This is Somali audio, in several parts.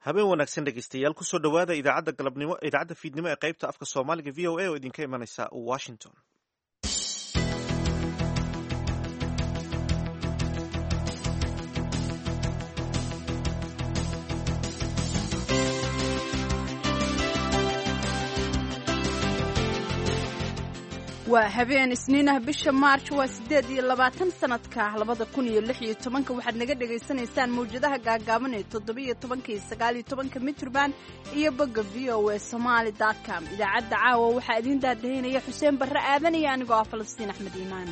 habeen wanaagsan dhegeystayaal kusoo dhowaada idaacadda galabnimo idaacadda fiidnimo ee qaybta afka soomaaliga v o a oo idinka imanaysa washington waa habeen isniinah bisha maarj waa siddeed iyo labaatan sanadka labada kun iyo lix iyo tobanka waxaad naga dhagaysanaysaan mawjadaha gaagaaban ee toddobiyo tobanka iyo sagaaliyo tobanka mitrban iyo bogga v o a somaali com idaacadda caawa waxaa idiin daadahaynaya xuseen barre aadan iyo anigoo ah falastiin axmed iimaan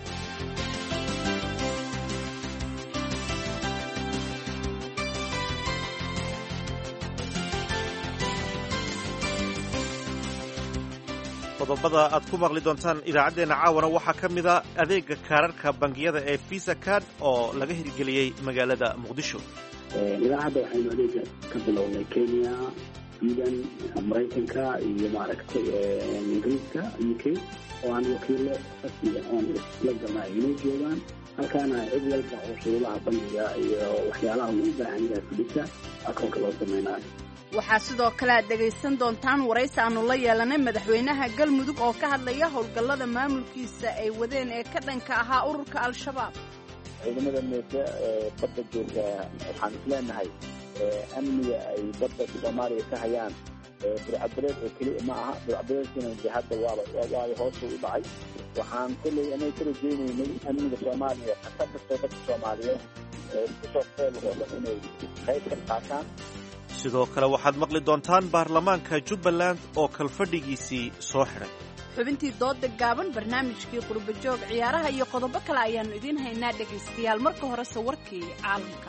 qodobada aad ku maqli doontaan idaacaddeenna caawana waxaa ka mid a adeega kaararka bangiyada ee visa card oo laga hirgeliyey magaalada muqdisho ilaa hadda waxaynu adeega ka bilownay kenya sweden maraykanka iyo maaragtay ingiriiska u k oo aan wakiilo rasmiga oon isla galnay inay joogaan halkaana cid walba oo shuruudaha bangiga iyo waxyaalaha uu u baahan yahay fudhisa akoonka loo samaynayo waxaa sidoo kale aad dhegaysan doontaan waraysi aanu la yeelanay madaxweynaha galmudug oo ka hadlaya howlgallada maamulkiisa ay wadeen ee ka dhanka ahaa ururka al-shabaab ciidamada meese ee badda jooga waxaan isleenahay amniga ay badda soomaaliya ka hayaan burcadbareed oo keli ma aha burcadbareedkina de hadda waaba waaba hoosu u dhacay waxaan kolley anay ka rajaynaynay amniga soomaaliya khatar kastoo dadka soomaaliyeed kusoo feel oo dhan inay qayb ka qaataan sidoo kale waxaad maqli doontaan baarlamaanka jubbaland oo kalfadhigiisii soo xidhay xubintii dooda gaaban barnaamijkii qurbajoog ciyaaraha iyo qodobo kale ayaannu idiin haynaa dhegaystayaal marka horese warkii caalamka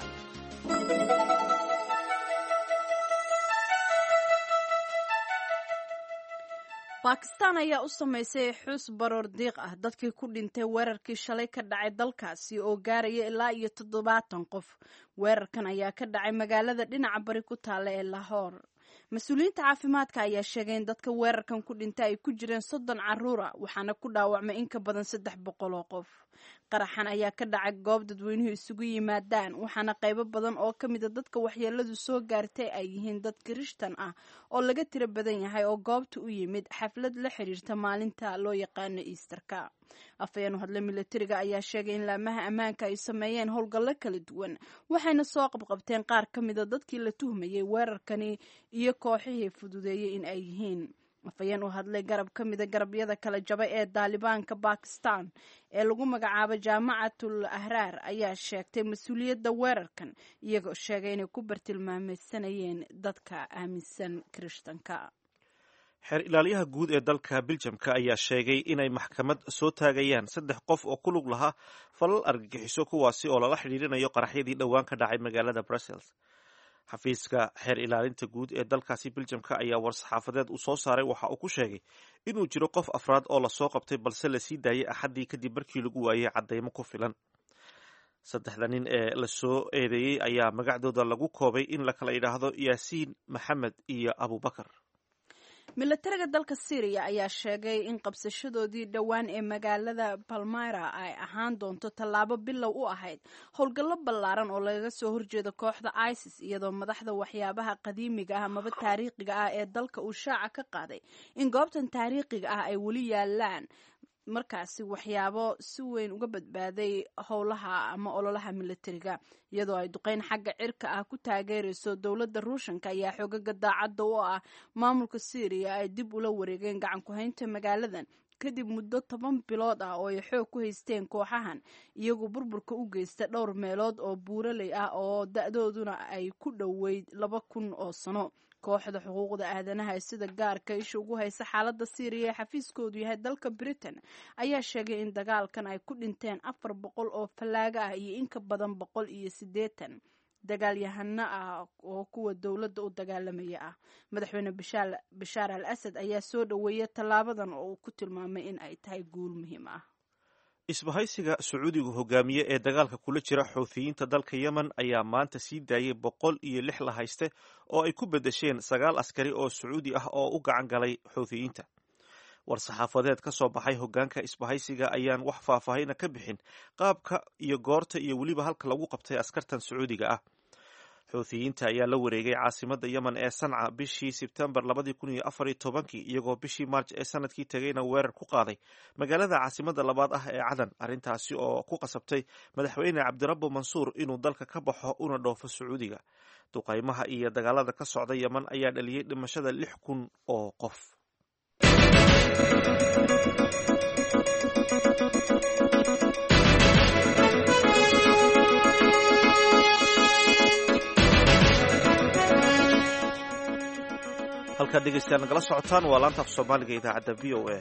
bakistaan ayaa u samaysay xus baroor diiq ah dadkii ku dhintay weerarkii shalay ka dhacay dalkaasi oo gaaraya ilaa iyo toddobaatan qof weerarkan ayaa ka dhacay magaalada dhinaca bari ku taalla ee lahoor mas-uuliyiinta caafimaadka ayaa sheegay in dadka weerarkan ku dhintay ay ku jireen soddon caruura waxaana ku dhaawacmay in ka badan saddex boqol oo qof qaraxan ayaa ka dhacay goob dadweynuhu isugu yimaadaan waxaana qaybo badan oo ka mida dadka waxyeeladu soo gaartay ay yihiin dad kirishtan ah oo laga tiro badan yahay oo goobta u yimid xaflad la xiriirta maalinta loo yaqaano easterka afhayeen u hadle milatariga ayaa sheegay in laamaha ammaanka ay sameeyeen howlgallo kala duwan waxayna soo qabqabteen qaar ka mida dadkii la tuhmayay weerarkani iyo kooxihii fududeeyey in ay yihiin afhayeen u hadlay garab ka mida garabyada kala jabay ee daalibaanka bakistan ee lagu magacaabo jaamacatul ahraar ayaa sheegtay mas-uuliyadda weerarkan iyagoo sheegay inay ku bartilmaameysanayeen dadka aaminsan kirishtanka xeer ilaalyaha guud ee dalka biljamka ayaa sheegay inay maxkamad soo taagayaan saddex qof oo ku lug lahaa falal argagixiso kuwaasi oo lala xidhiirinayo qaraxyadii dhowaan ka dhacay magaalada brussels xafiiska xeer ilaalinta guud ee dalkaasi biljamka ayaa war-saxaafadeed uu soo saaray waxa uu ku sheegay inuu jiro qof afraad oo lasoo qabtay balse lasii daayay axaddii kadib markii lagu waayay caddaymo ku filan saddexda nin ee lasoo eedeeyey ayaa magacdooda lagu koobay in la kala yidhaahdo yaasiin maxamed iyo abubakar milatariga dalka syriya ayaa sheegay in qabsashadoodii dhowaan ee magaalada balmira ay ahaan doonto tallaabo bilow u ahayd howlgallo ballaaran oo lagaga soo horjeedo kooxda isis iyadoo madaxda waxyaabaha qadiimiga ah amaba taariikhiga ah ee dalka uu shaaca ka qaaday in goobtan taariikhiga ah ay weli yaalaan markaasi waxyaabo si weyn uga badbaaday howlaha ama ololaha milatariga iyadoo ay duqeyn xagga cirka ah ku taageerayso dowladda ruushanka ayaa xoogaga daacadda u ah maamulka syriya ay dib ula wareegeen gacan ku-haynta magaaladan kadib muddo toban bilood ah oo ay xoog ku haysteen kooxahan iyagoo burburka u geysta dhowr meelood oo buuraley ah oo da-dooduna ay ku dhoweyd laba kun oo sano kooxda xuquuqda aadanaha ee sida gaarka isha ugu haysa xaaladda syriya ee xafiiskoodu yahay dalka britain ayaa sheegay in dagaalkan ay ku dhinteen afar boqol oo fallaaga ah iyo in ka badan boqol iyo siddeetan dagaalyahano ah oo kuwa dowladda u dagaalamaya ah madaxweyne bashaar al asad ayaa soo dhoweeya tallaabadan oo uu ku tilmaamay in ay tahay guul muhiim ah isbahaysiga sacuudigu hogaamiye ee dagaalka kula jira xuuthiyiinta dalka yemen ayaa maanta sii daayay boqol iyo lix la hayste oo ay ku beddesheen sagaal askari oo sacuudi ah oo u gacan galay xuuthiyiinta war-saxaafadeed ka soo baxay hogaanka isbahaysiga ayaan wax faahfaahina ka bixin qaabka iyo goorta iyo weliba halka lagu qabtay askartan sacuudiga ah xuuthiyiinta ayaa la wareegay caasimadda yemen ee sanca bishii sebtembar labadii kun iyo afar iyo tobankii iyagoo bishii maarj ee sanadkii tegayna weerar ku qaaday magaalada caasimadda labaad ah ee cadan arrintaasi oo ku qasabtay madaxweyne cabdirabbo mansuur inuu dalka ka baxo una dhoofo sacuudiga duqaymaha iyo dagaalada ka socda yemen ayaa dhaliyey dhimashada lix kun oo qof halkaad dhegeystayaal nagala socotaan waa laanta af soomaaliga idaacadda v o a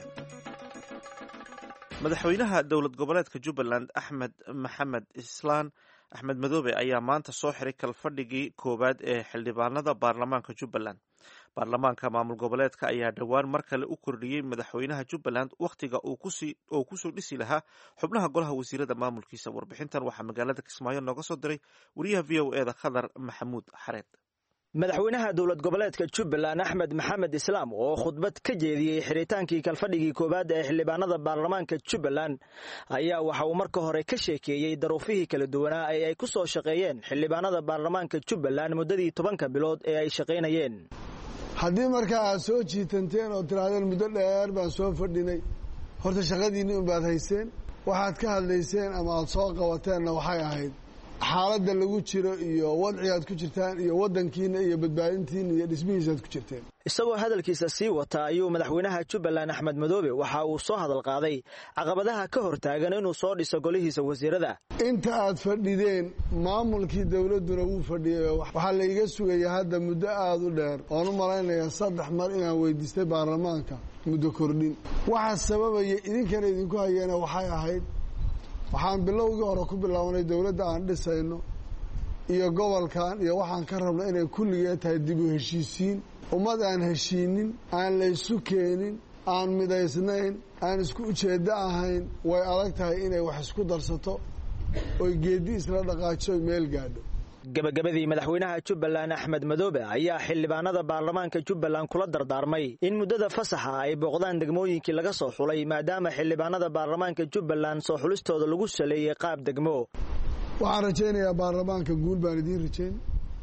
madaxweynaha dowlad goboleedka jubbaland axmed maxamed islaan axmed madoobe ayaa maanta soo xiray kalfadhigii koowaad ee xildhibaanada baarlamaanka jubbaland baarlamaanka maamul goboleedka ayaa dhowaan mar kale u kordhiyey madaxweynaha jubbaland wakhtiga uu kusoo dhisi lahaa xubnaha golaha wasiirada maamulkiisa warbixintan waxaa magaalada kismaayo nooga soo diray wariyaha v o e da khadar maxamuud xareed madaxweynaha dowlad goboleedka jubbaland axmed maxamed islaam oo khudbad ka jeediyey xiritaankii kalfadhigii koowaad ee xildhibaanada baarlamaanka jubbaland ayaa waxa uu marka hore ka sheekeeyey daruufihii kala duwanaa ee ay ku soo shaqeeyeen xildhibaanada baarlamaanka jubbaland muddadii tobanka bilood ee ay shaqaynayeen haddii markaa aad soo jiitanteen oo tirahdeen muddo dheer baan soo fadhinay horta shaqadiinni unbaad hayseen waxaad ka hadlayseen ama aad soo qabateenna waxay ahayd xaaladda lagu jiro iyo wadcigaad ku jirtaan iyo waddankiina iyo badbaadintiina iyo dhismihiisaad ku jirteen isagoo hadalkiisa sii wata ayuu madaxweynaha jubbaland axmed madoobe waxa uu soo hadal qaaday caqabadaha ka hor taagan inuu soo dhiso golihiisa wasiirada inta aad fadhideen maamulkii dowladduna wuu fadhiyay waxaa layga sugaya hadda muddo aada u dheer oon u malaynayaa saddex mar inaan weydiistay baarlamaanka muddo kordhin waxaa sababaya idinkana idinku hayeena waxay ahayd waxaan bilowgii hore ku bilaabanay dowladda aan dhisayno iyo gobolkan iyo waxaan ka rabna inay kulligee tahay dib u heshiisiin ummad aan heshiinin aan laysu keenin aan midaysnayn aan isku ujeeddo ahayn way adag tahay inay wax isku darsato oy geeddi isla dhaqaajiso oy meel gaadho gabagabadii madaxweynaha jubbaland axmed madoobe ayaa xildhibaanada baarlamaanka jubbaland kula dardaarmay in muddada fasaxa ay booqdaan degmooyinkii laga soo xulay maadaama xildhibaanada baarlamaanka jubbaland soo xulistooda lagu saleeyey qaab degmo waxaan rajaynayaa baarlamaanka guul baan idiin rajayn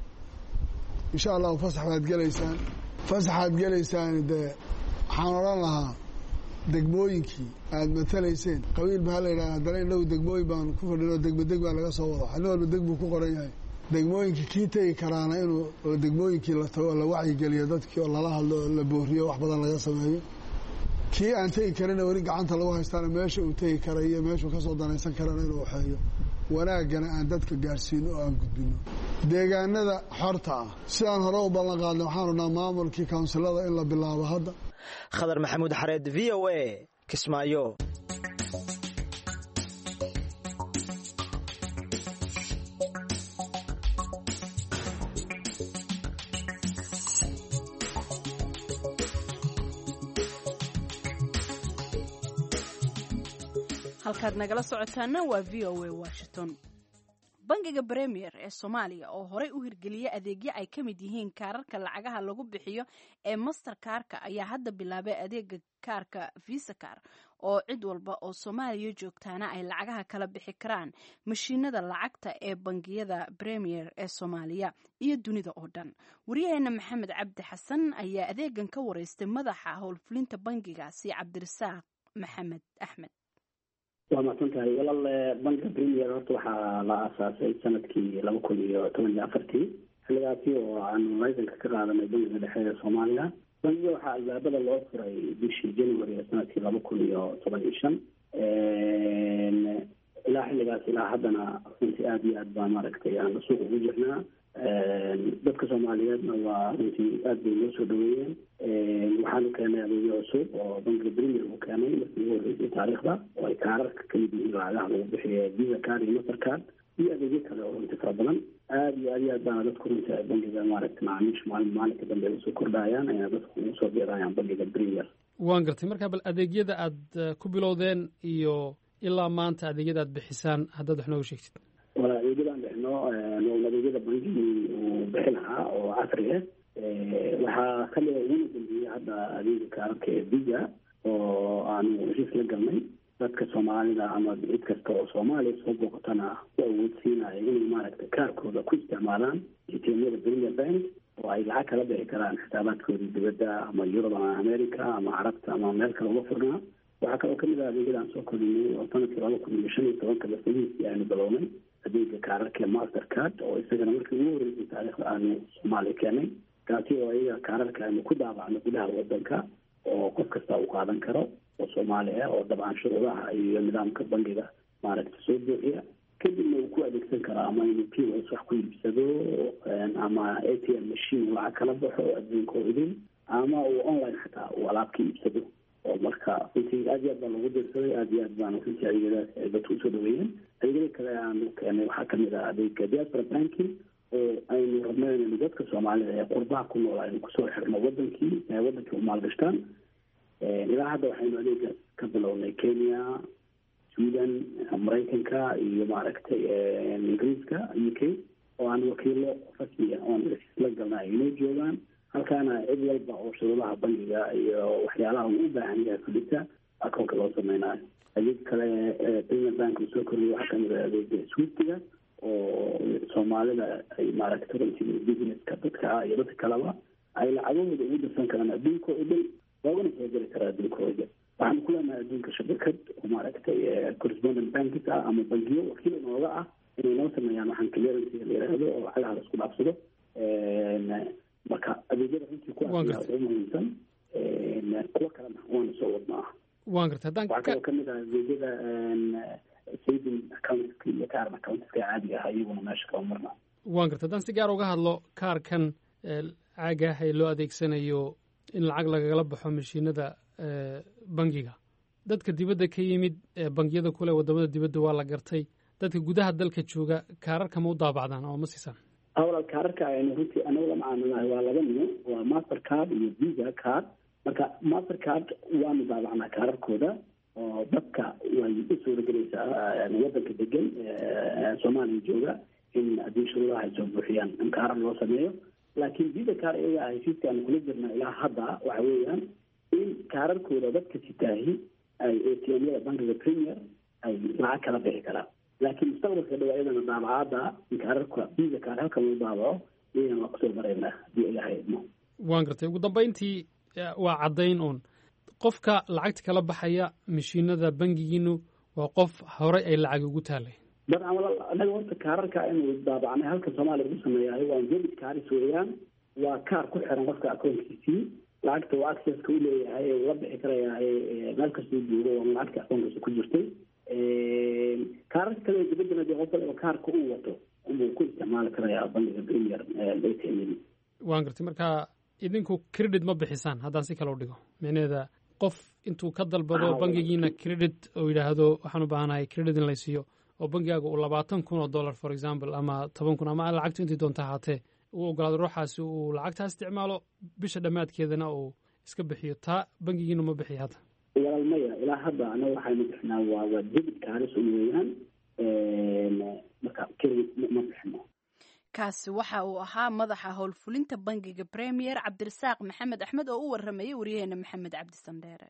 insha allahu fasax baad gelaysaan fasaxaad gelaysaan dee waxaan odhan lahaa degmooyinkii aad matalayseen qabiil baa la yidhaha haddana inagu degmooyin baan ku fadhin oo degmo deg baa laga soo wada nin walba deg buu ku qoran yahay degmooyinkii kii tegi karaana inuu degmooyinkii la tago oo la wacyigeliyo dadkii oo lala hadlo oo la booriyo wax badan laga sameeyo kii aan tegi karina weli gacanta lagu haystaana meesha uu tegi kara iyo meeshuu kasoo danaysan karana inuu waxeeyo wanaaggana aan dadka gaadhsiino oo aan gudbino deegaanada xorta ah sidaan hore u ballan qaadnay waxaan rabnaa maamulkii kawnsilada in la bilaabo hadda khadar maxamuud xareed v o a kismaayo halkaad nagala socotaana waa v o a washington bangiga bremier ee soomaaliya oo horey u hirgeliyay adeegyo ay ka mid yihiin kaararka lacagaha lagu bixiyo ee master kaarka ayaa hadda bilaabay adeega kaarka visa kar oo cid walba oo soomaaliya joogtaana ay lacagaha kala bixi karaan mashiinada lacagta ee bangiyada bremier ee soomaaliya iyo dunida oo dhan wariyaheena maxamed cabdi xasan ayaa adeegan ka wareystay madaxa howlfulinta bangigaasi cabdirasaaq maxamed axmed waa mahadsan tahay walaal banka premier horta waxaa la aasaasay sanadkii laba kun iyo toban iyo afartii xilligaasi oo aanu laysanka ka qaadanay bankiga dhexe ee soomaaliya bankiga waxaa albaabada loo furay bishii january ee sanadkii laba kun iyo toban iyo shan ilaa xilligaas ilaa haddana runtii aada iyo aad baa maaragtay aan suuq ugu jirnaa dadka soomaaliyeedna waa runtii aad bay noo soo dhaweeyeen waxaanu keenay adeegyo cusub oo bankiga premier uu keenay markii ugu horreysay taariikhda oo ay kaararka kamid yihiin lacagaha lagu bixiyo visa card iyo master card iyo adeegyo kale oo runtii fara badan aad iyo aad iyo aad baana dadku runtii bankiga maaragta macaamiisha maalin maalinka dambe usoo kordhayaan ayna dadku ugu soo biirayaan bankiga premier waan gartay marka bal adeegyada aad ku bilowdeen iyo ilaa maanta adeegyada aad bixisaan haddaad wax nooga sheegtid wala adeegyadaan bixino adeegyada bangigii uu bixi lahaa oo casri ah waxaa kamida uguna dambeeyey hadda adeega kaararka ee visa oo aanu heshiis la galnay dadka soomaalida ama cid kasta oo soomaaliya soo booqatana u awoodsiinaya inay maaragtay kaarkooda ku isticmaalaan atmyada premier bank oo ay lacag kala bixi karaan xisaabaadkoodii dibadda ama yurub ama america ama carabta ama meel kale uga furnaa waxaa kaloo kamid ah adeegyada aan soo korinay oo sanadkii laba kun iyo shan iyo tobanka basadihiisii aynu bilownay adeega kaararka master card oo isagana markii ugu horreysay taariikhda aanu soomaaliya keenay kaasi oo iyaga kaararka aynu ku daabacno gudaha wadanka oo qof kasta uu qaadan karo oo soomaali ah oo dabcan shuruudaha iyo nidaamka bangiga maaragta soo buuxiya kadibna uu ku adeegsan karaa ama inuu pos wax ku iibsado ama a t m machine lacag kala baxo adduunka oo idin ama uu online xataa uu alaab ka iibsado oo marka runtii aad iyo aad baa lagu dirsaday aad iyo aad baana runtii adeegyadaas ay dadku usoo dhaweeyeen adeegyada kale aanu keenay waxaa kamid ah adeega diaspora banking oo aynu rabno inaynu dadka soomaalida ee qurbaha ku nool aynu kusoo xirno wadankii ee wadankii u maalgashtaan ilaa hadda waxaynu adeegaas ka bilownay kenya sweden maraykanka iyo maaragtay ingiriiska u k oo aan wakiilo rasmiya oon la galnay inay joogaan halkaana cid walba oo shuruudaha bangiga iyo waxyaalaha uu u baahan yahay fulisa akoonka loo sameynayo adeeg kale premier bank uu soo kordhiyay waxaa kamid ah adeega swiftiga oo soomaalida ay maaragtay runtii businesska dadka ah iyo dadka kaleba ay lacagahooda ugu dirsan karaan adduunka oo dhan loogana soo geli karaa adduunkooda waxaanu ku leenahay adduunka shabakad oo maaragtay correspondent bankis ah ama bangiyo wakiil inooga ah inay noo sameeyaan waxaan clearancyga la yidhaahdo oo lacagaha la isku dhaafsado marka adeegyada runtii kuwaas ugu muhiimsan kuwa kalena waana soo wadnaa waan garta haddaan waxaa kaloo kamid ah adeegyada saving accountska iyo current accountska caadiga ah iyaguna meesha kama marna waan garta haddaan si gaar uga hadlo kaarkan caaga ah ee loo adeegsanayo in lacag lagala baxo mashiinada bangiga dadka dibadda ka yimid bangiyada kule wadamada dibadda waa la gartay dadka gudaha dalka jooga kaararka ma u daabacdaan oo ma siisaan awalal kaararka aynu runtii anagu la macaamilahay waa laba nimo waa master card iyo visa card marka master card waanu daabacnaa kaararkooda oo dadka way u suuragelaysaa wadanka degan soomaaliya jooga in haddii shuruudaha ay soo buuxiyaan in kaarar loo sameeyo laakiin visa card iyaga heshiiska aanu kula jirna ilaa hadda waxa weeyaan in kaararkooda dadka sitaahi ay atmyada bankiga premier ay lacag kala bixi karaan laakiin mustaqbalka dhow iyadana daabacaada in kaararka visa card halkan loo daabaco iyadana waa kusoo maraynaa haddii ilahay idmo waan gartay ugu dambayntii waa caddayn uun qofka lacagta kala baxaya mashiinada bangigiinu waa qof horey ay lacag ugu taalay dabcan walaal anaga horta kaararka aynu daabacnay halkan soomaaliya lagu sameeyahay waa debit kaaris weeyaan waa kaar ku xiran qofka akoonkiisii lacagta uu accesska u leeyahay ee ula bixi karaya meel kastuu joogo waa lacagta akoonkiisa ku jirtay kaararka kale dibaddana dee qof waliba kaarka uu wato unbuu ku isticmaali karaya bangiga premier atm waan gartay marka idinku credit ma bixisaan haddaan si kale u dhigo micnaheeda qof intuu ka dalbado bangigiina credit oo yidhaahdo waxaan u baahanahay credit in laysiiyo oo bangigaaga uu labaatan kun oo dollar for example ama toban kun ama lacagtu intii doonta ahaatee uu ogolaado ruuxaasi uu lacagtaa isticmaalo bisha dhammaadkeedana uu iska bixiyo taa bangigiinu ma bixiya hadda walaal maya ilaa hadda anaga waxaynu bixinaa waa waa debit kaaris un weeyaan marka credit ma bixino kaasi waxa uu ahaa madaxa howlfulinta bangiga premier cabdirasaaq maxamed axmed oo u waramayay waryaheena maxamed cabdi sandheere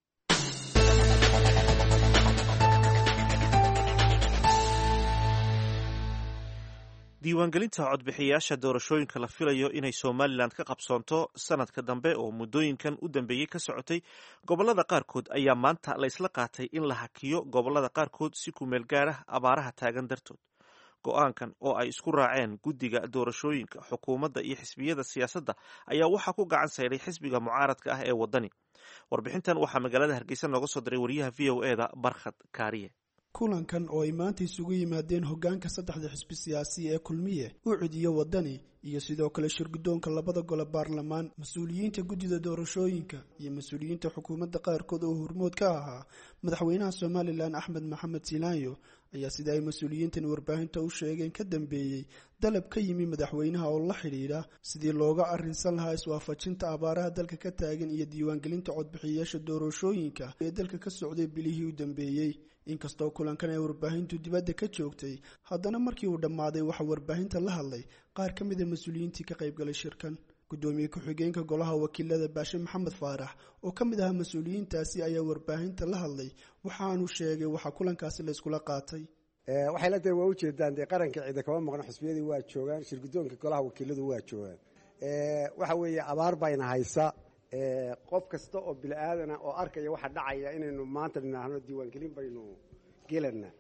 diiwaangelinta codbixiyayaasha doorashooyinka la filayo inay somalilan ka qabsoonto sanadka dambe oo muddooyinkan u dambeeyey ka socotay gobollada qaarkood ayaa maanta la ysla qaatay in la hakiyo gobollada qaarkood si kumeel gaar ah abaaraha taagan dartood go-aankan oo ay isku raaceen guddiga doorashooyinka xukuumadda iyo xisbiyada siyaasadda ayaa waxaa ku gacan sayday xisbiga mucaaradka ah ee waddani warbixintan waxaa magaalada hargeysa nooga soo diray wariyaha v o eda barkhad kaariye kulankan oo ay maanta isugu yimaadeen hoggaanka saddexda xisbi siyaasi ee kulmiye u cidiyo waddani iyo sidoo kale shirguddoonka labada gole baarlamaan mas-uuliyiinta guddida doorashooyinka iyo mas-uuliyiinta xukuumadda qaarkood oo hormood ka ahaa madaxweynaha somalilan axmed maxamed silaanyo ayaa sida ay mas-uuliyiintan warbaahinta u sheegeen ka dambeeyey dalab ka yimi madaxweynaha oo la xidhiidha sidii looga arrinsan lahaa iswaafajinta abaaraha dalka ka taagan iyo diiwaangelinta codbixiyayaasha doorashooyinka ee dalka ka socday bilihii u dambeeyey inkastoo kulankan ay warbaahintu dibadda ka joogtay haddana markii uu dhammaaday waxaa warbaahinta la hadlay qaar ka mid a mas-uuliyiintii ka qaybgalay shirkan guddoomiye ku-xigeenka golaha wakiilada baashe maxamed faarax oo ka mid ahaa mas-uuliyiintaasi ayaa warbaahinta la hadlay waxaanu sheegay waxaa kulankaasi la iskula qaatay waxay la tahay waa ujeedaan dee qaranka ciida kama maqno xusbiyadii waa joogaan shirgudoonka golaha wakiiladu waa joogaan waxa weeye abaar bayna haysa qof kasta oo bini aadana oo arkaya waxa dhacaya inaynu maanta dhinaahno diiwaangelin baynu gelana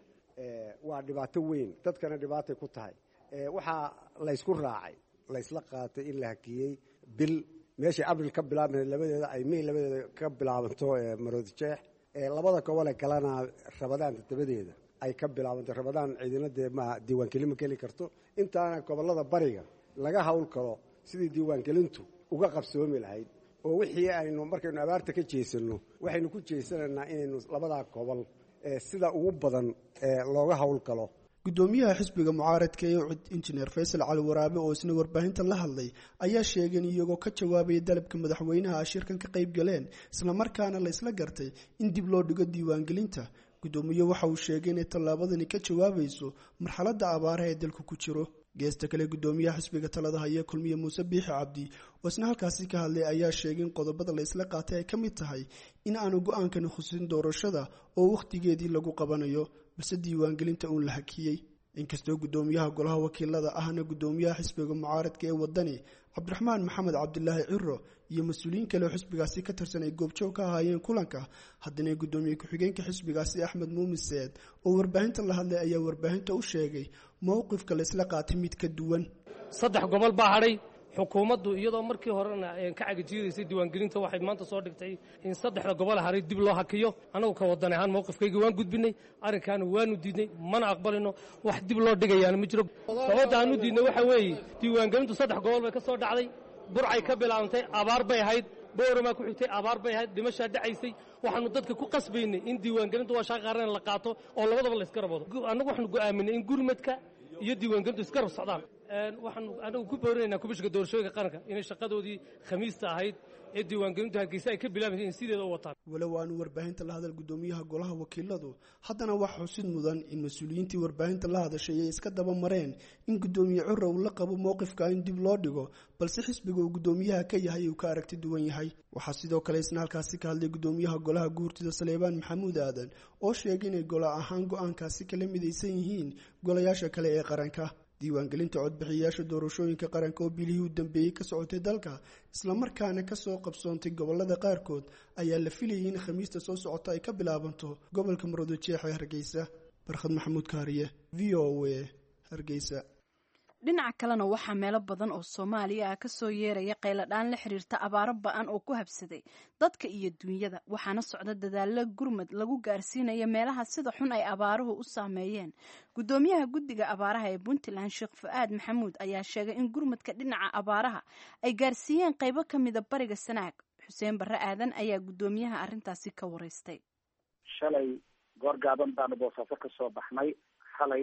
waa dhibaato weyn dadkana dhibaatay ku tahay waxaa laysku raacay laysla qaatay in la hakiyey bil meeshay abril ka bilaabma labadeeda ay may labadeeda ka bilaabanto maroodi jeex labada gobole kalena rabadaanta dabadeeda ay ka bilaabanto rabadaan ciidina dee ma diiwaangelin ma geli karto intaana gobolada bariga laga hawl kalo sidii diiwaangelintu uga qabsoomi lahayd oo wixii aynu markaynu abaarta ka jeesanno waxaynu ku jeesanaynaa inaynu labadaa gobol sida ugu badan looga hawl galo guddoomiyaha xisbiga mucaaradka ee cud injineer faysal cali waraabe oo isna warbaahinta la hadlay ayaa sheegay in iyagoo ka jawaabaya dalabka madaxweynaha ay shirkan ka qayb galeen islamarkaana la isla gartay in dib loo dhigo diiwaangelinta guddoomiye waxa uu sheegay inay tallaabadani ka jawaabayso marxaladda abaaraha ee dalku ku jiro geesta kale guddoomiyaha xisbiga talada haya kulmiye muuse biixi cabdi oo isna halkaasi ka hadlay ayaa sheegay in qodobada la isla qaatay ay ka mid tahay in aanu go-aankani khusin doorashada oo wakhtigeedii lagu qabanayo balse diiwaangelinta uun la hakiyey inkastoo guddoomiyaha golaha wakiilada ahna guddoomiyaha xisbiga mucaaradka ee wadani cabdiraxmaan maxamed cabdilaahi ciro iyo mas-uuliyiin kale oo xisbigaasi ka tirsan ay goobjoog ka ahaayeen kulanka haddana guddoomiye ku-xigeenka xisbigaasi axmed muumin seed oo warbaahinta la hadlay ayaa warbaahinta u sheegay mowqifka la isla qaatay mid ka duwan saddex gobol baa hadhay xukuumaddu iyadoo markii horena ka cagajiidaysay diiwaangelinta waxay maanta soo dhigtay in saddexda gobol haray dib loo hakiyo annagu ka wadan ahaan mowqifkayga waan gudbinay arrinkaana waanu diidnay mana aqbalino wax dib loo dhigayaana ma jiro sababta aanu diidnay waxa weeye diiwaangelintu saddex gobol bay ka soo dhacday burcay ka bilaabantay abaar bay ahayd bowramaa ku xigtay abaar bay ahayd dhimashaa dhacaysay waxaanu dadka ku qasbaynay in diiwaangelintu waa shaqa qaran la qaato oo labadaba la iska rabado annagu waxaanu go'aaminay in gurmadka iyo diiwaangelintu iska rab socdaan waxaanu anagu ku boorinaynaa kubishka doorashooyinka qaranka inay shaqadoodii khamiista ahayd ee diiwaangelintu hargeysa ay ka bilaabaysa in sideeda u wataan walow aanu warbaahinta la hadal guddoomiyaha golaha wakiiladu haddana waxaa xusid mudan in mas-uuliyiintii warbaahinta la hadashay ay iska daba mareen in guddoomiye cura uu la qabo mowqifka in dib loo dhigo balse xisbiga uu guddoomiyaha ka yahay uu ka aragti duwan yahay waxaa sidoo kale isna halkaasi ka hadlay guddoomiyaha golaha guurtida saleebaan maxamuud aadan oo sheegay inay gola ahaan go-aankaasi kala midaysan yihiin golayaasha kale ee qaranka diiwaangelinta codbixiyayaasha doorashooyinka qaranka oo bilihii u dambeeyey ka socotay dalka islamarkaana kasoo qabsoontay gobolada qaarkood ayaa la filayay in khamiista soo socota ay ka bilaabanto gobolka maroodijeex ee hargeysa barkhad maxamuud kaariye v o a hargeysa dhinaca kalena waxaa meelo badan oo soomaaliya ah kasoo yeeraya qayladhaan la xiriirta abaaro ba-an oo ku habsaday dadka iyo dunyada waxaana socda dadaalo gurmad lagu gaarsiinaya meelaha sida xun ay abaaruhu u saameeyeen guddoomiyaha guddiga abaaraha ee puntland sheekh fu-aad maxamuud ayaa sheegay in gurmadka dhinaca abaaraha ay gaarsiiyeen qaybo ka mida bariga sanaag xuseen barre aadan ayaa guddoomiyaha arrintaasi ka wareystay shalay goor gaaban baanu boosaaso ka soo baxnay xalay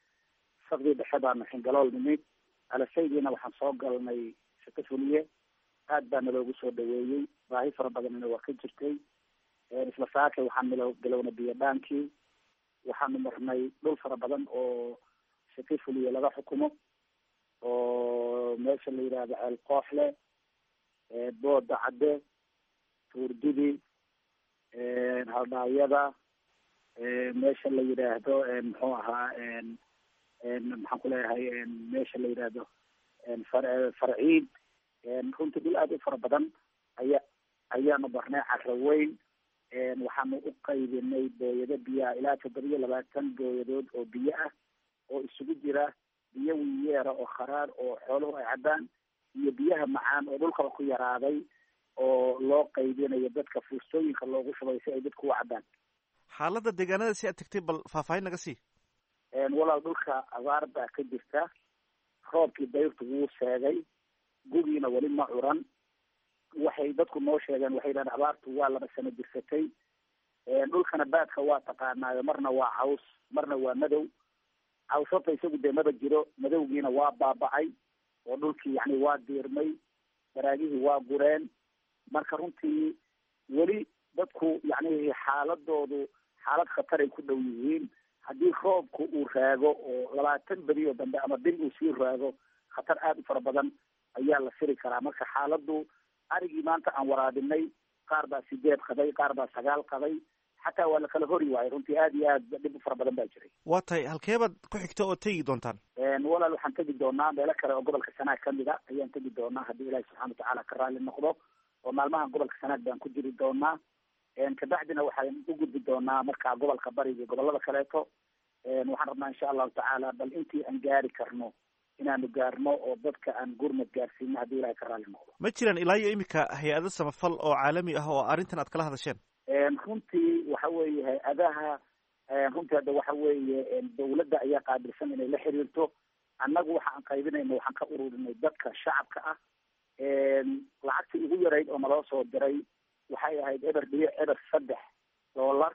safdii dhexe baanu xingalool nimid alasaydiina waxaan soo galnay shakafuliye aad baana loogu soo dhaweeyey baahi fara badanina waa ka jirtay isla saakay waxaan milo galowna biyadhaankii waxaanu marnay dhul fara badan oo shakafuliye laga xukumo oo meesha la yidhaahdo ceel kooxle booda cadde tuurdidi haldhaawyada meesha la yidhaahdo muxuu ahaa maxaan ku leeyahay meesha la yidhaahdo farciid runtii dhul aad u fara badan aya ayaanu barnay caro weyn waxaanu u qaybinay booyado biyaha ilaa toddoba iyo labaatan booyadood oo biyo ah oo isugu jira biyo wiyeera oo kharaar oo xooluhu ay cabbaan iyo biyaha macaan oo dhulkaba ku yaraaday oo loo qaybinayo dadka fuustooyinka loogu shubay si ay dadku u cabbaan xaaladda deegaanada si aad tegtay bal faahfaahin naga sii walaal dhulka abaar baa ka jirta roobkii dayrtu wuu seegay gugiina weli ma curan waxay dadku noo sheegeen waxay yidhahdeen abaartu waa laba sano jirsatay dhulkana baadka waa taqaanaayo marna waa caws marna waa madow caws horta isagu dee maba jiro madowgiina waa baaba'ay oo dhulkii yani waa diirmay baraagihii waa gureen marka runtii weli dadku yani xaaladoodu xaalad khataray ku dhow yihiin haddii roobku uu raago oo labaatan beri oo dambe ama bil uu sii raago khatar aada u fara badan ayaa la firi karaa marka xaaladdu arigii maanta aan waraabinay qaar baa sideed qaday qaar baa sagaal qaday xataa waa la kala hori waayay runtii aad iyo aad dhib u fara badan baa jiray waa tahay halkeebaad ku xigta oo tegi doontaan walaal waxaan tegi doonaa meelo kale oo gobolka sanaag kamid a ayaan tegi doonaa haddii ilaahi subxana watacaala ka raalli noqdo oo maalmahan gobolka sanaag baan ku jiri doonaa kabacdina waxaan u gudbi doonaa markaa gobolka bariga iyo gobolada kaleeto waxaan rabnaa insha allahu tacaala bal intii aan gaari karno inaanu gaarno oo dadka aan gurmad gaarsiino haddii ilahay ka raalli noqdo ma jiraan ilaa iyo iminka hay-ado samafal oo caalami ah oo arrintan aad kala hadasheen runtii waxa weeye hay-adaha runtii hadda waxa weeye dawladda ayaa qaabilsan inay la xiriirto annagu waxa aan qaybinayno waxaan ka ururinay dadka shacabka ah lacagtii ugu yarayd oo naloo soo diray waxay ahayd eber dhibic eber saddex dollar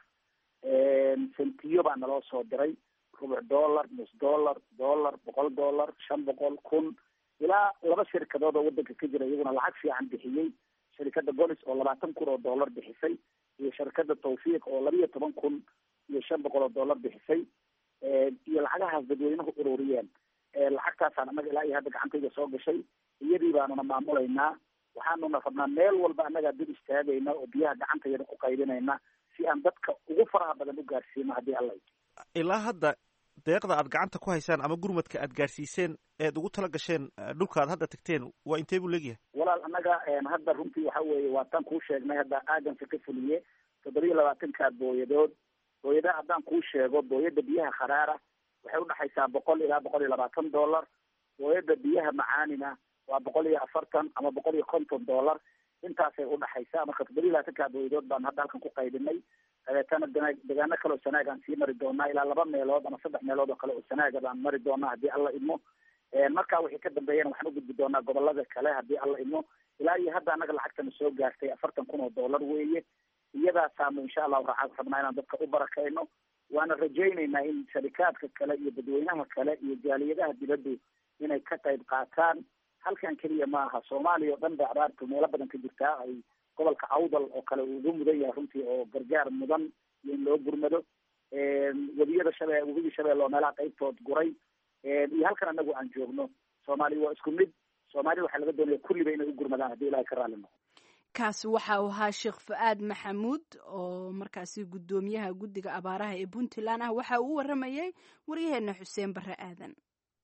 sentiyo baa naloo soo diray rubuc dollar nus dollar dollar boqol dollar shan boqol kun ilaa laba shirkadood oo wadanka ka jira iyaguna lacag fiican bixiyey shirkadda golis oo labaatan kun oo dollar bixisay iyo shirkadda tawfiiq oo laba iyo toban kun iyo shan boqol oo dollar bixisay iyo lacagahaas dadweynuhu ururiyeen lacagtaasaan annaga ilaa iyo hadda gacantayda soo gashay iyadii baanuna maamulaynaa waxaanuna rabnaa meel walba annagaa dib istaagayna oo biyaha gacantayada ku qaybinayna si aan dadka ugu faraha badan u gaarsiino haddii alla ilaa hadda deeqda aad gacanta ku haysaan ama gurmadka aad gaarsiiseen eed ugu tala gasheen dhulka aad hadda tagteen waa intee buu leegyahay walaal annaga hadda runtii waxa weeye waataan kuu sheegnay hadda aaganka ka fuliye toddoba iyo labaatanka booyadood booyadaha haddaan kuu sheego booyada biyaha kharaara waxay udhexaysaa boqol ilaa boqol iyo labaatan dollar booyada biyaha macaanina waa boqol iyo afartan ama boqol iyo konton dollar intaasay udhexaysaa marka toddoba iyo labaatanka booyadood baan hadda halkan ku qaybinay dabeetana degaano kale oo sanaag aan sii mari doonaa ilaa laba meelood ama saddex meelood oo kale oo sanaaga baan mari doonaa haddii alla idmo markaa wixii ka dambeeyana waxaan u gudbi doonaa gobolada kale haddii alla idmo ilaa iyo hadda annaga lacagtana soo gaartay afartan kun oo dollar weeye iyadaasaanu insha allahu raa rabnaa inaan dadka u barakayno waana rajaynaynaa in sharikaadka kale iyo dadweynaha kale iyo jaaliyadaha dibaddu inay ka qayb qaataan halkan keliya maaha soomaaliya oo dhan ba abaartu meelo badan ka jirtaa ay gobolka awdal oo kale uu ugu mudan yahay runtii oo gargaar mudan iyo in loo gurmado webiyada shabe webigii shabeelle oo meelaha qaybtood guray iyo halkan anagu aan joogno soomaaliya waa isku mid soomaaliya waxaa laga doonaya kulliba inay u gurmadaan haddii ilahay ka raalli noqo kaasi waxa uu ahaa sheekh fa-aad maxamuud oo markaasi guddoomiyaha guddiga abaaraha ee puntland ah waxa uu u waramayay waryaheena xuseen barre aadan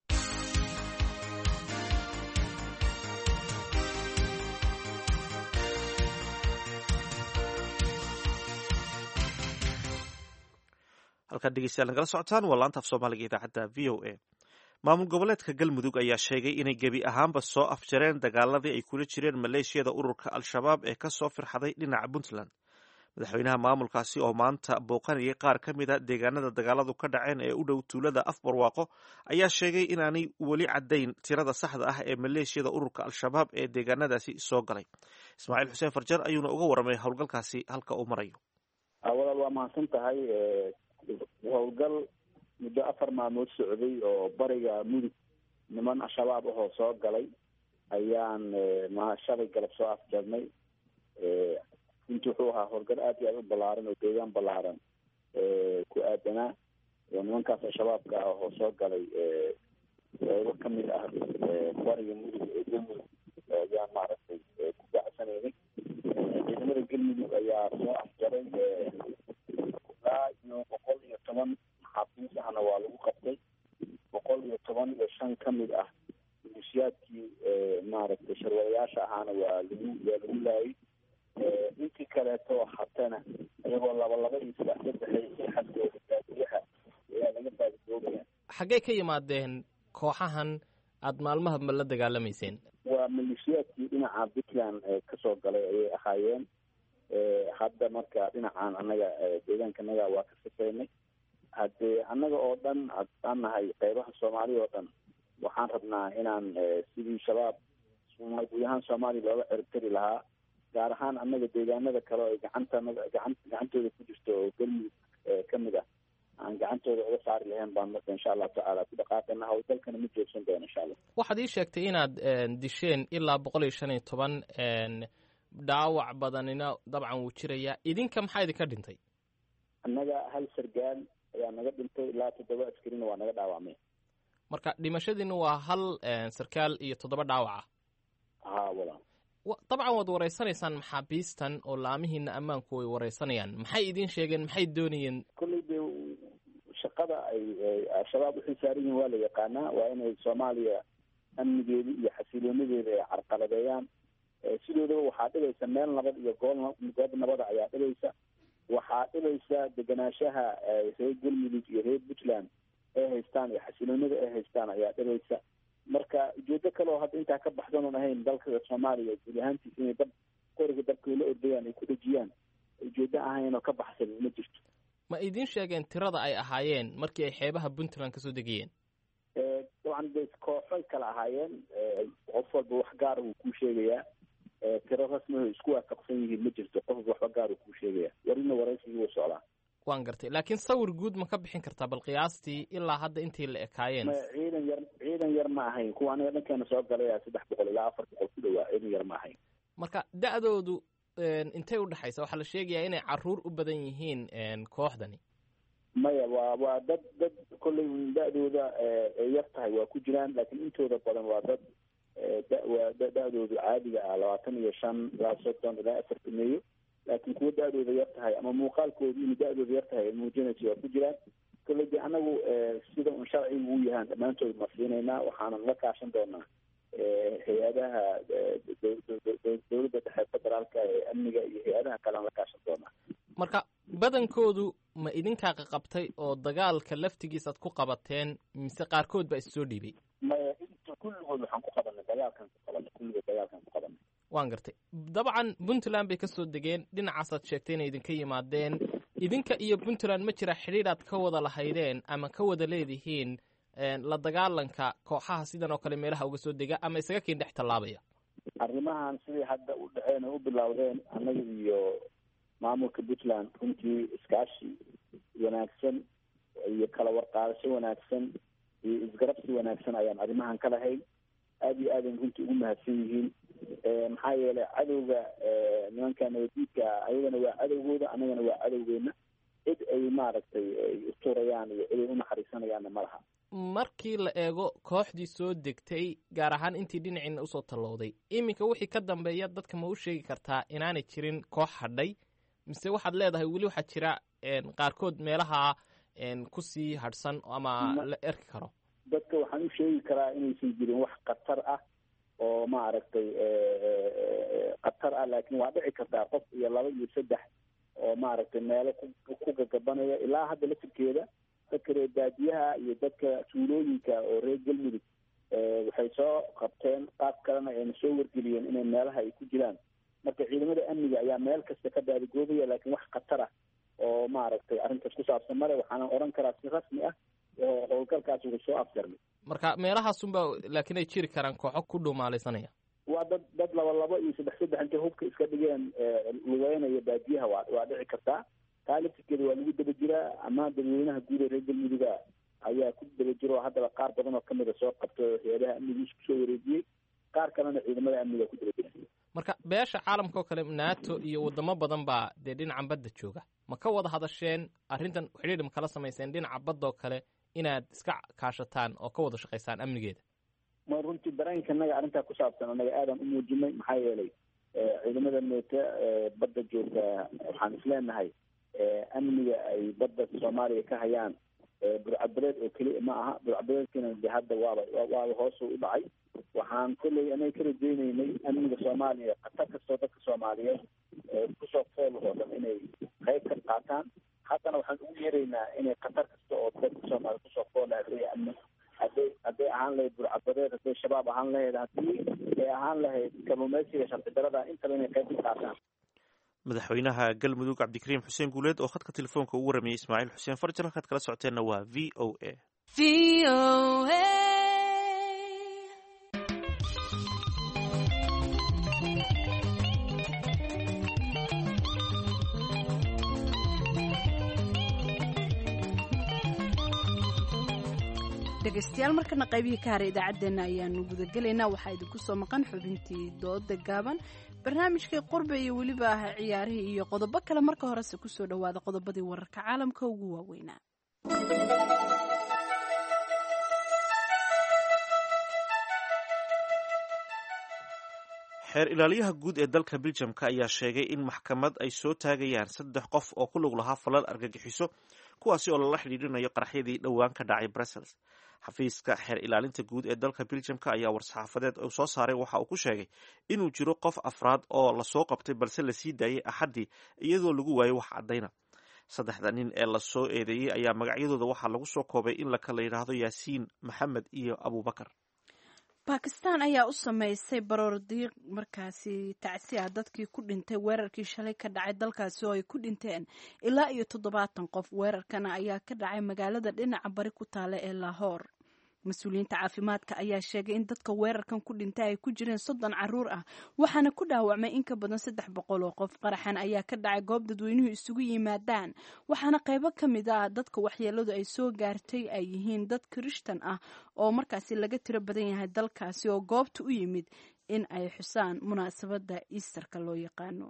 halkaad dhegeystayaal nagala socotaan waa laanta af soomaaliga idaacadda v o a maamul goboleedka galmudug ayaa sheegay inay gebi ahaanba soo afjareen dagaaladii ay kula jireen maleeshiyada ururka al-shabaab ee kasoo firxaday dhinaca puntland madaxweynaha maamulkaasi oo maanta booqanayay qaar ka mid a deegaanada dagaaladu ka dhaceen ee u dhow tuulada afbarwaaqo ayaa sheegay inaanay weli caddayn tirada saxda ah ee maleeshiyada ururka al-shabaab ee deegaanadaasi soo galay ismaaciil xuseen farjar ayuuna uga warramay howlgalkaasi halka uu marayo walaal waa mahadsan tahay howlgal muddo afar maalmood socday oo bariga mudug niman al-shabaab ahoo soo galay ayaan ma shalay galab soo afjarnay inti wuxuu ahaa howlgal aad iyo aad u ballaaran oo deegaan ballaaran ku aadanaa oo nimankaas al-shabaabka ah oo soo galay qeybo kamid ah bariga mudug ee galmudug ayaan maaragtay ku bacsanaynay ciidamada galmudug ayaa soo afjaray ilaa iyo boqol iyo toban maxaabiis ahna waa lagu qabtay boqol iyo toban iyo shan kamid ah milisiyaadkii maaragtay sharwadayaasha ahaana waa lagu waa lagu laayay intii kaleeto hatana iyagoo laba laba iyo saddex saddexay xadkooda baadiyaha ayaa laga baadidoobaya xaggee ka yimaadeen kooxahan aada maalmaha ma la dagaalamayseen waa maleeshiyaadkii dhinaca puntland kasoo galay ayay ahaayeen hadda marka dhinacan annaga deegaanka annaga waa ka sifaynay haddee annaga oo dhan aan nahay qeybaha soomaaliya oo dhan waxaan rabnaa inaan sidii shabaab guud ahaan soomaaliya looga ciribtari lahaa gaar ahaan annaga deegaanada kale oo ay gacantanada gacan gacantooda ku jirto oo galmudug kamid ah aan gacantooda uga saari lahayn baan marka insha allahu tacaala ku dhaqaaqana howlgalkana ma joogsan doono insha allah waxaad ii sheegtay inaad disheen ilaa boqol iyo shan iyo toban dhaawac badanina dabcan wuu jirayaa idinka maxaa idinka dhintay annaga hal sargaal ayaa naga dhintay ilaa toddoba askarina waa naga dhaawacmay marka dhimashadiina waa hal sarkaal iyo toddoba dhaawac ah haa walaal dabcan waad wareysanaysaan maxaabiistan oo laamihiina ammaanku way wareysanayaan maxay idiin sheegeen maxay doonayeen kolley dee shaqada ay al-shabaab u xilsaaran yihiin waa la yaqaanaa waa inay soomaaliya amnigeeda iyo xasiiloonadeeda ay carqaladeeyaan sidoodaba waxaa dhibaysa meel nabad iyo gool goob nabada ayaa dhibaysa waxaa dhibaysa degenaanshaha reer galmudug iyo reer puntland ay haystaan iyo xasiloonada ay haystaan ayaa dhibaysa marka ujeedo kale oo hadda intaa ka baxsan oon ahayn dalka soomaaliya guud ahaantiisa inay dab qoriga dabka la ordayaan ay ku dhejiyaan ujeedo ahayn oo ka baxsan ma jirto ma idiin sheegeen tirada ay ahaayeen markii ay xeebaha puntland kasoo degayeen dabcan de kooxoy kala ahaayeen qof walba wax gaara wuu kuu sheegayaa tiro rasmiho isku waafaqsan yihiin ma jirto qof waxba gaar uu kuu sheegaya warina waraysigii wuu socdaa waan gartay laakiin sawir guud ma ka bixin kartaa bal qiyaastii ilaa hadda intii la ekaayeen ciidan yar ciidan yar ma ahayn kuwa aniga dhankeena soo galaya saddex boqol ilaa afar boqol ku dhawaa ciidan yar ma ahayn marka da-doodu intay udhexaysa waxaa la sheegayaa inay caruur u badan yihiin kooxdani maya waa waa dad dad kolley da-dooda ay yar tahay waa ku jiraan laakiin intooda badan waa dad waa da-doodu caadiga ah labaatan iyo shan ilaa soddon ilaa afartan meeyo laakiin kuwa da-dooda yar tahay ama muuqaalkoodu inay da-dooda yar tahay muujinaysa waa ku jiraan kolley de anagu sida un sharcigu u yahaan dhammaantood ma siinaynaa waxaanan la kaashan doonaa hay-adaha dowladda dhexe federaalka ee amniga iyo hay-adaha kalean la kaashan doonaa marka badankoodu ma idinkaa qaqabtay oo dagaalka laftigiisaad ku qabateen mise qaarkood baa issoo dhiibay maya inta kulligood waxaan ku qabanay dagaalkan ku qabanay kulligood dagaalkan ku qabanay waan gartay dabcan puntland bay kasoo degeen dhinacaasaad sheegtay inay idinka yimaadeen idinka iyo puntland ma jira xidhiidhaad ka wada lahaydeen ama ka wada leedihiin la dagaalanka kooxaha sidan oo kale meelaha uga soo dega ama isaga kiin dhex tallaabaya arrimahan sidii hadda u dhaceen oo u bilowdeen annaga iyo maamulka puntland runtii iskaashi wanaagsan iyo kala warqaadasho wanaagsan iyo isgarabsi wanaagsan ayaan arrimahan ka lahayn aada iyo aadan runtii ugu mahadsan yihiin maxaa yeelay cadowga nimanka nabadiidka ayagana waa cadowgooda annagana waa cadowgeena cid ay maaragtay ay uturayaan iyo cid ay unaxariisanayaanna ma laha markii la eego kooxdii soo degtay gaar ahaan intii dhinaciina usoo tallowday iminka wixii ka dambeeya dadka ma u sheegi kartaa inaanay jirin koox hadhay mise waxaad leedahay weli waxaa jira qaarkood meelaha kusii hadhsan ama la erki karo dadka waxaan u sheegi karaa inaysan jirin wax khatar ah oo maaragtay khatar ah laakiin waa dhici kartaa qof iyo laba iyo saddex oo maaragtay meelo ku gagabanaya ilaa hadda lafirkeeda dadka reer baadiyaha iyo dadka tuulooyinka oo reer galmudug waxay soo qabteen qaab kalena ayna soo wargeliyeen inay meelaha ay ku jiraan marka ciidamada amniga ayaa meel kasta ka baadigoobaya laakiin wax khatar ah oo maaragtay arrintaas ku saabsan male waxaanan odhan karaa si rasmi ah oo howlgalkaas wuxuu soo afjarmay marka meelahaasunba laakiin ay jiri karaan kooxo ku dhumaalaysanaya waa dad dad laba labo iyo saddex saddex intay hubka iska dhigeen lugeynaya baadiyaha waa waa dhici kartaa taa laftirkeeda waa lagu daba jiraa ama dadweynaha guud ee reer galmuduga ayaa ku daba jiro oo haddaba qaar badan oo kamida soo qabto hay-adaha amniga isku soo wareejiyey qaar kalena ciidamada amniga ku daba jira marka beesha caalamka oo kale nato iyo wadamo badan baa dee dhinacan badda jooga ma ka wada hadasheen arrintan xidhiidh ma kala samayseen dhinaca badda oo kale inaad iska kaashataan oo ka wada shaqaysaan amnigeeda ma runtii dareenka naga arrintaa ku saabsan anaga aadan u muujinay maxaa yeelay ciidamada neeta badda joogta waxaan isleenahay amniga ay badda soomaaliya ka hayaan burcadbareed oo keliya ma aha burcadbareedkina de hadda waaba waaba hoos u dhacay waxaan kolley anaga ka rajeyneynay amniga soomaaliya khatar kastoo dadka soomaaliyeed kusoo fool oo dhan inay qayb ka qaataan haddana waxaan ugu yeeraynaa inay khatar kasta oo dadka soomaaliya kusoo fool hadday amni hadday hadday ahaan lahayd burcadbareed hadday shabaab ahaan lahayd haddii ay ahaan lahayd kalluumeysiga sharci darada intaba inay qayb ka qaataan madaxweynaha galmudug cabdikariim xuseen guuleed oo khadka telefoonka ugu waramayay ismaaciil xuseen farjar halkaad kala socoteenna waa v o a dhegaystayaal markana qaybihii ka haray idaacaddeenna ayaanu gudagelaynaa waxaa idinku soo maqan xubintii dooda gaaban barnaamijkii qurbe iyo weliba ah ciyaarihii iyo qodobo kale marka horese kusoo dhowaada qodobadii wararka caalamka ugu waaweynaa xeer ilaaliyaha guud ee dalka biljamka ayaa sheegay in maxkamad ay soo taagayaan saddex qof oo ku lug lahaa falal argagixiso kuwaasi oo lala xidhiidhinayo qaraxyadii dhowaan ka dhacay brussels xafiiska xeer ilaalinta guud ee dalka biljamka ayaa war-saxaafadeed uu soo saaray waxa uu ku sheegay inuu jiro qof afraad oo lasoo qabtay balse lasii daayay axaddii iyadoo lagu waayay wax caddayna saddexda nin ee lasoo eedeeyey ayaa magacyadooda waxaa lagu soo koobay in lakala yidhaahdo yaasiin maxamed iyo abubakar bakistan ayaa u sameysay baroordiiq markaasi tacsi ah dadkii ku dhintay weerarkii shalay ka dhacay dalkaasi oo ay ku dhinteen ilaa iyo toddobaatan qof weerarkana ayaa ka dhacay magaalada dhinaca bari ku taala ee lahoor mas-uuliyiinta caafimaadka ayaa sheegay in dadka weerarkan ku dhintay ay ku jireen soddon caruur ah waxaana ku dhaawacmay in ka badan saddex boqol oo qof qaraxan ayaa ka dhacay goob dadweynuhu isugu yimaadaan waxaana qaybo ka mid ah dadka waxyeeladu ay soo gaartay ay yihiin dad kirishtan ah oo markaasi laga tiro badan yahay dalkaasi oo goobta u yimid in ay xusaan munaasabadda easterka loo yaqaano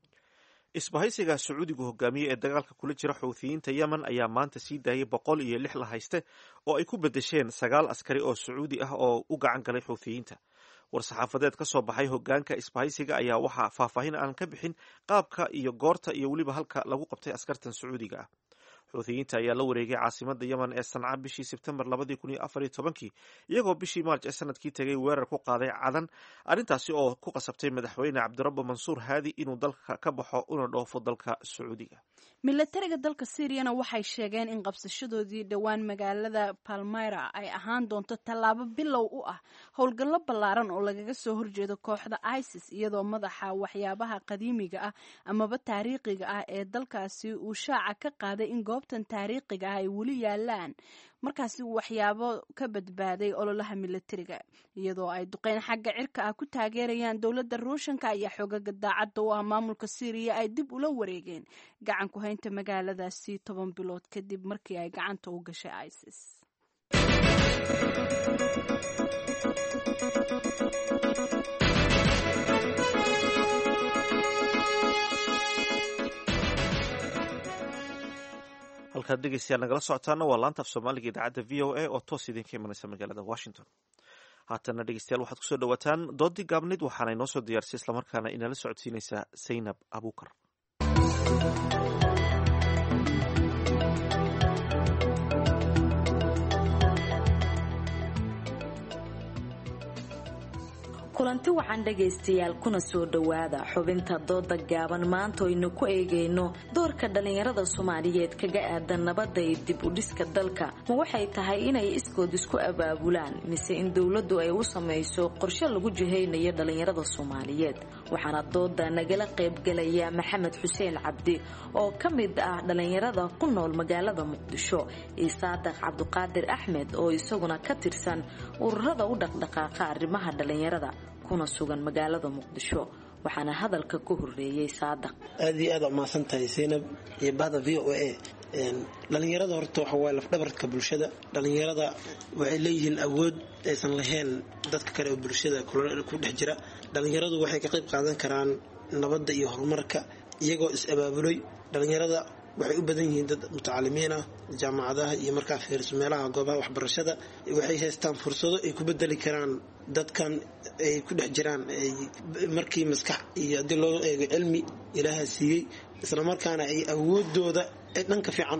isbahaysiga sacuudigu hogaamiye ee dagaalka kula jira xuuthiyiinta yemen ayaa maanta sii daayay boqol iyo lix la hayste oo ay ku bedesheen sagaal askari oo sacuudi ah oo u gacan galay xuuthiyiinta war-saxaafadeed ka soo baxay hogaanka isbahaysiga ayaa waxaa faahfaahin aan ka bixin qaabka iyo goorta iyo weliba halka lagu qabtay askartan sacuudiga ah xuuthiyiinta ayaa la wareegay caasimada yemen ee sanca bishii sebtembar labadii kun iyo afar iyo tobankii iyagoo bishii maarj ee sanadkii tegay weerar ku qaaday cadan arrintaasi oo ku qasabtay madaxweyne cabdirabbo mansuur haadi inuu dalka ka baxo una dhoofo dalka sacuudiga milatariga dalka syriyana waxay sheegeen in qabsashadoodii dhowaan magaalada palmyra ay ahaan doonto tallaabo bilow u ah howlgallo ballaaran oo lagaga soo horjeedo kooxda isis iyadoo madaxa waxyaabaha qadiimiga ah amaba taariikhiga ah ee dalkaasi uu shaaca ka qaaday in goobtan taariikhiga ah ay weli yaalaan markaasi waxyaabo ka badbaaday ololaha milatariga iyadoo ay duqeyn xagga cirka ah ku taageerayaan dowladda ruushanka ayaa xoogaga daacadda u ah maamulka syriya ay dib ula wareegeen gacan ku haynta magaaladaasi toban bilood kadib markii ay gacanta u gashay isis halkaad dhegeystayaal nagala socotaana waa laanta af soomaaliga idaacadda v o a oo toos idinka imanaysa magaalada washington haatana dhegeystayaal waxaad kusoo dhawaataan doodii gaabnayd waxaana inoo soo diyaarisay islamarkaana inala socodsiinaysaa zaynab abuukar kulanti wacan dhegaystayaal kuna soo dhowaada xubinta dooda gaaban maanta oynu ku eegayno doorka dhallinyarada soomaaliyeed kaga aadan nabadda iyo dib u dhiska dalka ma waxay tahay inay iskood isku abaabulaan mise in dowladdu ay u samayso qorshe lagu jihaynayo dhallinyarada soomaaliyeed waxaana dooda nagala qaybgalaya maxamed xuseen cabdi oo ka mid ah dhallinyarada ku nool magaalada muqdisho iyo saadaq cabduqaadir axmed oo isaguna ka tirsan ururada u dhaqdhaqaaqa arrimaha dhallinyarada kuna sugan magaalada muqdisho waxaana hadalka ka horeeyey saadaq aad iyo aad umahadsan tahay zaynab iyo bahda v o a dhallinyarada horta waxa waay lafdhabarka bulshada dhallinyarada waxay leeyihiin awood aysan lahayn dadka kale oo bulshada ku dhex jira dhallinyaradu waxay ka qayb qaadan karaan nabadda iyo horumarka iyagoo is-abaabulay dhallinyarada waxay u badan yihiin dad mutacalimiin ah jaamacadaha iyo markaa fiirso meelaha goobaha waxbarashada waxay haystaan fursado ay ku bedeli karaan dadkan ay ku dhex jiraan markii maskax iyo haddii loo eego cilmi ilaaha siiyey islamarkaana ay awoodooda ay dhanka fiican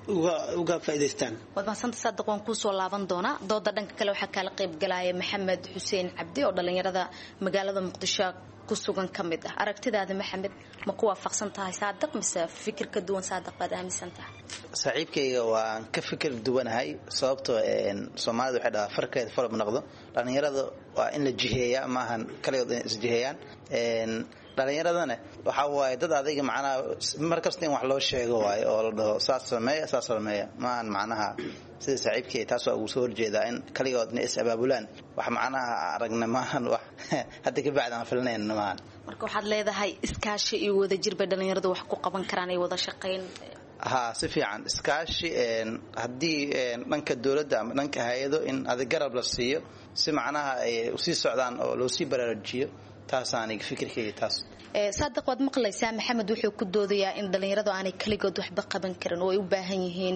uga faa'idaystaan waad mahadsantahay saadiq waan kuusoo laaban doonaa dooda dhanka kale waxaa kaala qayb galaya maxamed xuseen cabdi oo dhallinyarada magaalada muqdisho ku sugan ka mid ah aragtidaada maxamed ma ku waafaqsan tahay saadiq mise fikir ka duwan saadiq baad aaminsan tahay saaxiibkayga waan ka fikir duwanahay sababtoo soomaalida waxay dhahaa farkeeda falab noqdo dhallinyarada waa in la jiheeyaa maahan kaligood inay isjiheeyaan dhallinyaradana waxaa waaye dad adayga macnaha mar kasta in wax loo sheego waayo oo la dhaho saas sameeya saas sameeya maahan macnaha sida saaxiibkay taas waa ugu soo horjeedaa in kaligood inay is abaabulaan wax macnaha aragna maahan wax hadda ka bacdi aan filnayn maahan marka waxaad leedahay iskaashi iyo wadajir bay dhallinyaradu wax ku qaban karaan ay wada shaqayn ha si fiican iskaashi haddii dhanka dowladda ama dhanka hay-ado in adig garab la siiyo si macnaha ay usii socdaan oo loo sii baraarujiyo taasaaniga fikirkayga taas saadiq waad maqlaysaa maxamed wuxuu ku doodayaa in dhallinyaradu aanay keligood waxba qaban karin oo ay u baahan yihiin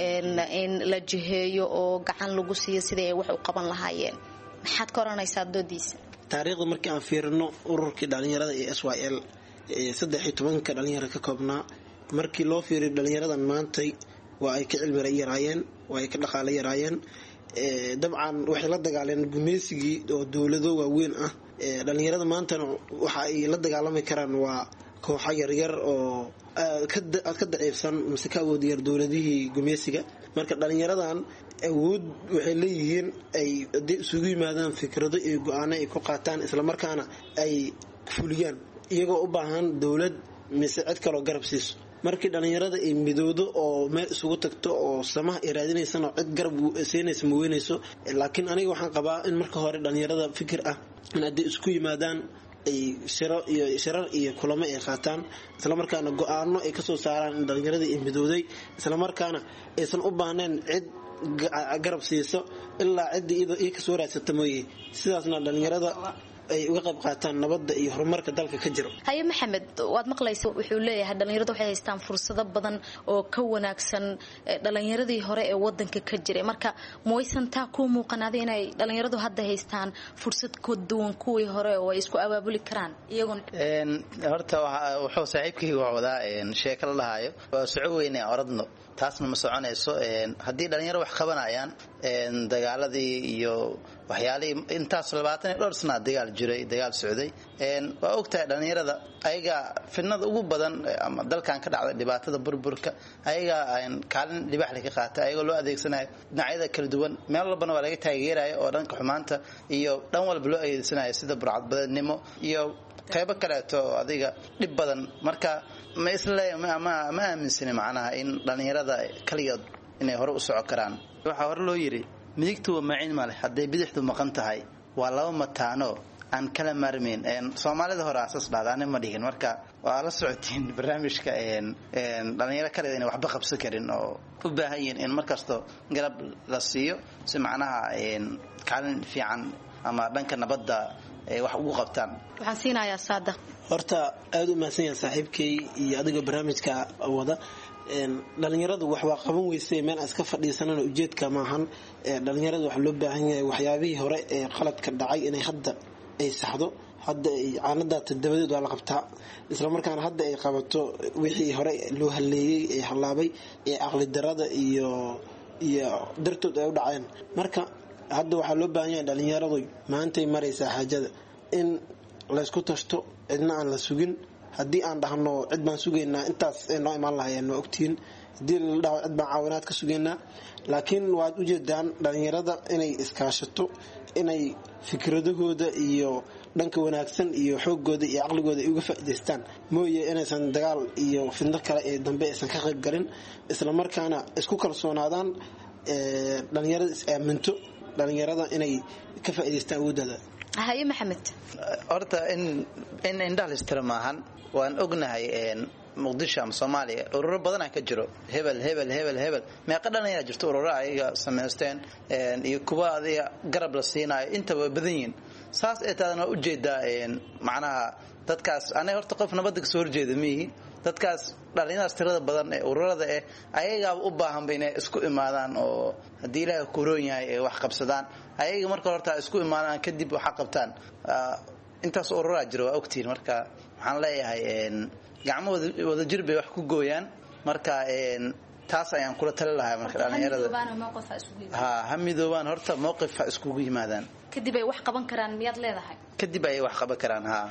in la jiheeyo oo gacan lagu siiyo sidii ay wax u qaban lahaayeen maxaad ka oranaysaa doodiisa taariikhda markii aan fiirino ururkii dhalinyarada ee s y l saddex iyo tobanka dhalinyaro ka koobnaa markii loo fiiriyo dhalinyaradan maantay waa ay ka cilmira yaraayeen waa ay ka dhaqaalo yaraayeen dabcan waxay la dagaaleen gumeysigii oo dowlado waaweyn ah dhalinyarada maantana waxa ay la dagaalami karaan waa kooxo yaryar oo aad ka daciifsan mise ka awood yar dowladihii gumeysiga marka dhalinyaradan awood waxay leeyihiin ay haday isugu yimaadaan fikrado iyo go-aano ay ku qaataan islamarkaana ay fuliyaan iyagoo u baahan dowlad mise cid kaloo garab siiso markii dhalinyarada ay midoodo oo meel isugu tagto oo samaha ay raadinaysana cid garab siinaysa ma weynayso laakiin aniga waxaan qabaa in marka hore dhalinyarada fikir ah in hadday isku yimaadaan ay shiro iyo shirar iyo kulamo ay qaataan islamarkaana go-aano ay kasoo saaraan in dhalinyaradii ay midooday islamarkaana aysan u baahnayn cid garab siiso ilaa ciddii ii kasoo raadsata mooye sidaasna dhalinyarada ay uga qayb qaataan nabadda iyo horumarka dalka ka jiro haye maxamed waad maqlaysa wuxuu leeyahay dhalinyaradu waxay haystaan fursado badan oo ka wanaagsan dhalinyaradii hore ee wadanka ka jiray marka mawaysan taa kuu muuqanaaday inay dhalinyaradu hadda haystaan fursad ka duwan kuwii hore oo ay isku abaabuli karaan iyagoon horta wuxuu saaxiibkayga wax wadaa sheeko la dhahaayo waa soco weyne oradno taasna ma soconayso haddii dhalinyaro wax qabanayaan dagaaladii iyo waxyaalihii intaas labaatan iyo dhowr sanaa dagaal jiray dagaal socday waa ogtahay dhalinyarada ayagaa fidnada ugu badan ama dalkan ka dhacday dhibaatada burburka ayagaa kaalin dhibaxle ka qaatay ayagoo loo adeegsanayo dhinacyada kala duwan meel walbana waa laga taageerayo oo dhanka xumaanta iyo dhan walba loo adeegsanayo sida burcadbadeednimo iyo qaybo kaleeto adiga dhib badan marka ma isle ma aaminsani macnaha in dhalinyarada kaligood inay hore u soco karaan waxaa hore loo yidhi midigtu waa maciin male hadday bidixdu maqan tahay waa laba mataano aan kala maarmayn soomaalida hore asaas dhahda ani ma dhihin marka waa la socotiin barnaamijka dhalinyaro kaleed inay waxba qabsan karin oo u baahan yihiin in markasto garab la siiyo si macnaha kaalin fiican ama dhanka nabadda ay wax ugu qabtaan waxaan siinayaa saada horta aada u mahadsan yaha saaxiibkay iyo adigoo barnaamijka wada dhalinyaradu wax waa qaban weyse meel aan iska fadhiisanana ujeedka maahan dhalinyaradu waxaa loo baahan yahay waxyaabihii hore ee qaladka dhacay inay hadda ay saxdo hadda caanadaata dabadeed waa la qabtaa islamarkaana hadda ay qabato wixii hore loo haleeyey ee hallaabay ee caqli darada iyo iyo dartood ay u dhaceen marka hadda waxaa loo baahan yahay dhalinyaradu maantay maraysaa xaajada in laysku tashto cidna aan la sugin haddii aan dhahno cid baan sugaynaa intaas ay noo imaan lahayeen waa ogtihiin haddii la dhaho cid baan caawinaad ka sugaynaa laakiin waad ujeedaan dhalinyarada inay iskaashato inay fikradahooda iyo dhanka wanaagsan iyo xoogooda iyo caqligooda ay uga faa'idaystaan mooye inaysan dagaal iyo fidno kale ee dambe aysan ka qayb galin islamarkaana isku kalsoonaadaan dhalinyarada is aaminto dhalinyarada inay ka faa'idaystaan awoodooda haye maxamed horta in in indhaha listira maahan waan ognahay muqdisho ama soomaaliya ururo badanaa ka jiro hebel hebel hebel hebel meeqa dhalinyara jirto ururo ayaga samaysteen iyo kuwa adiga garab la siinaayo intaba badan yihin saas ee taadana waa ujeedaa macnaha dadkaas aniga horta qof nabadda kasoo horjeeda miihi dadkaas dhalinyadaas tirada badan ee ururada eh ayagaaba u baahanba inay isku imaadaan oo haddii ilaahay kuroon yahay ay wax qabsadaan ayaga marka horta isku imaadaan kadib waxa qabtaan intaas ururaa jira waa ogtihiin marka waxaan leeyahay gacmo wadajir bay wax ku gooyaan marka taas ayaan kula tali lahaa marka dhalinyarada ha ha midoobaan horta mowqif ha iskugu yimaadaan kadib ay wax qaban karaan miyaad leedahay kadib ayay wax qaban karaan ha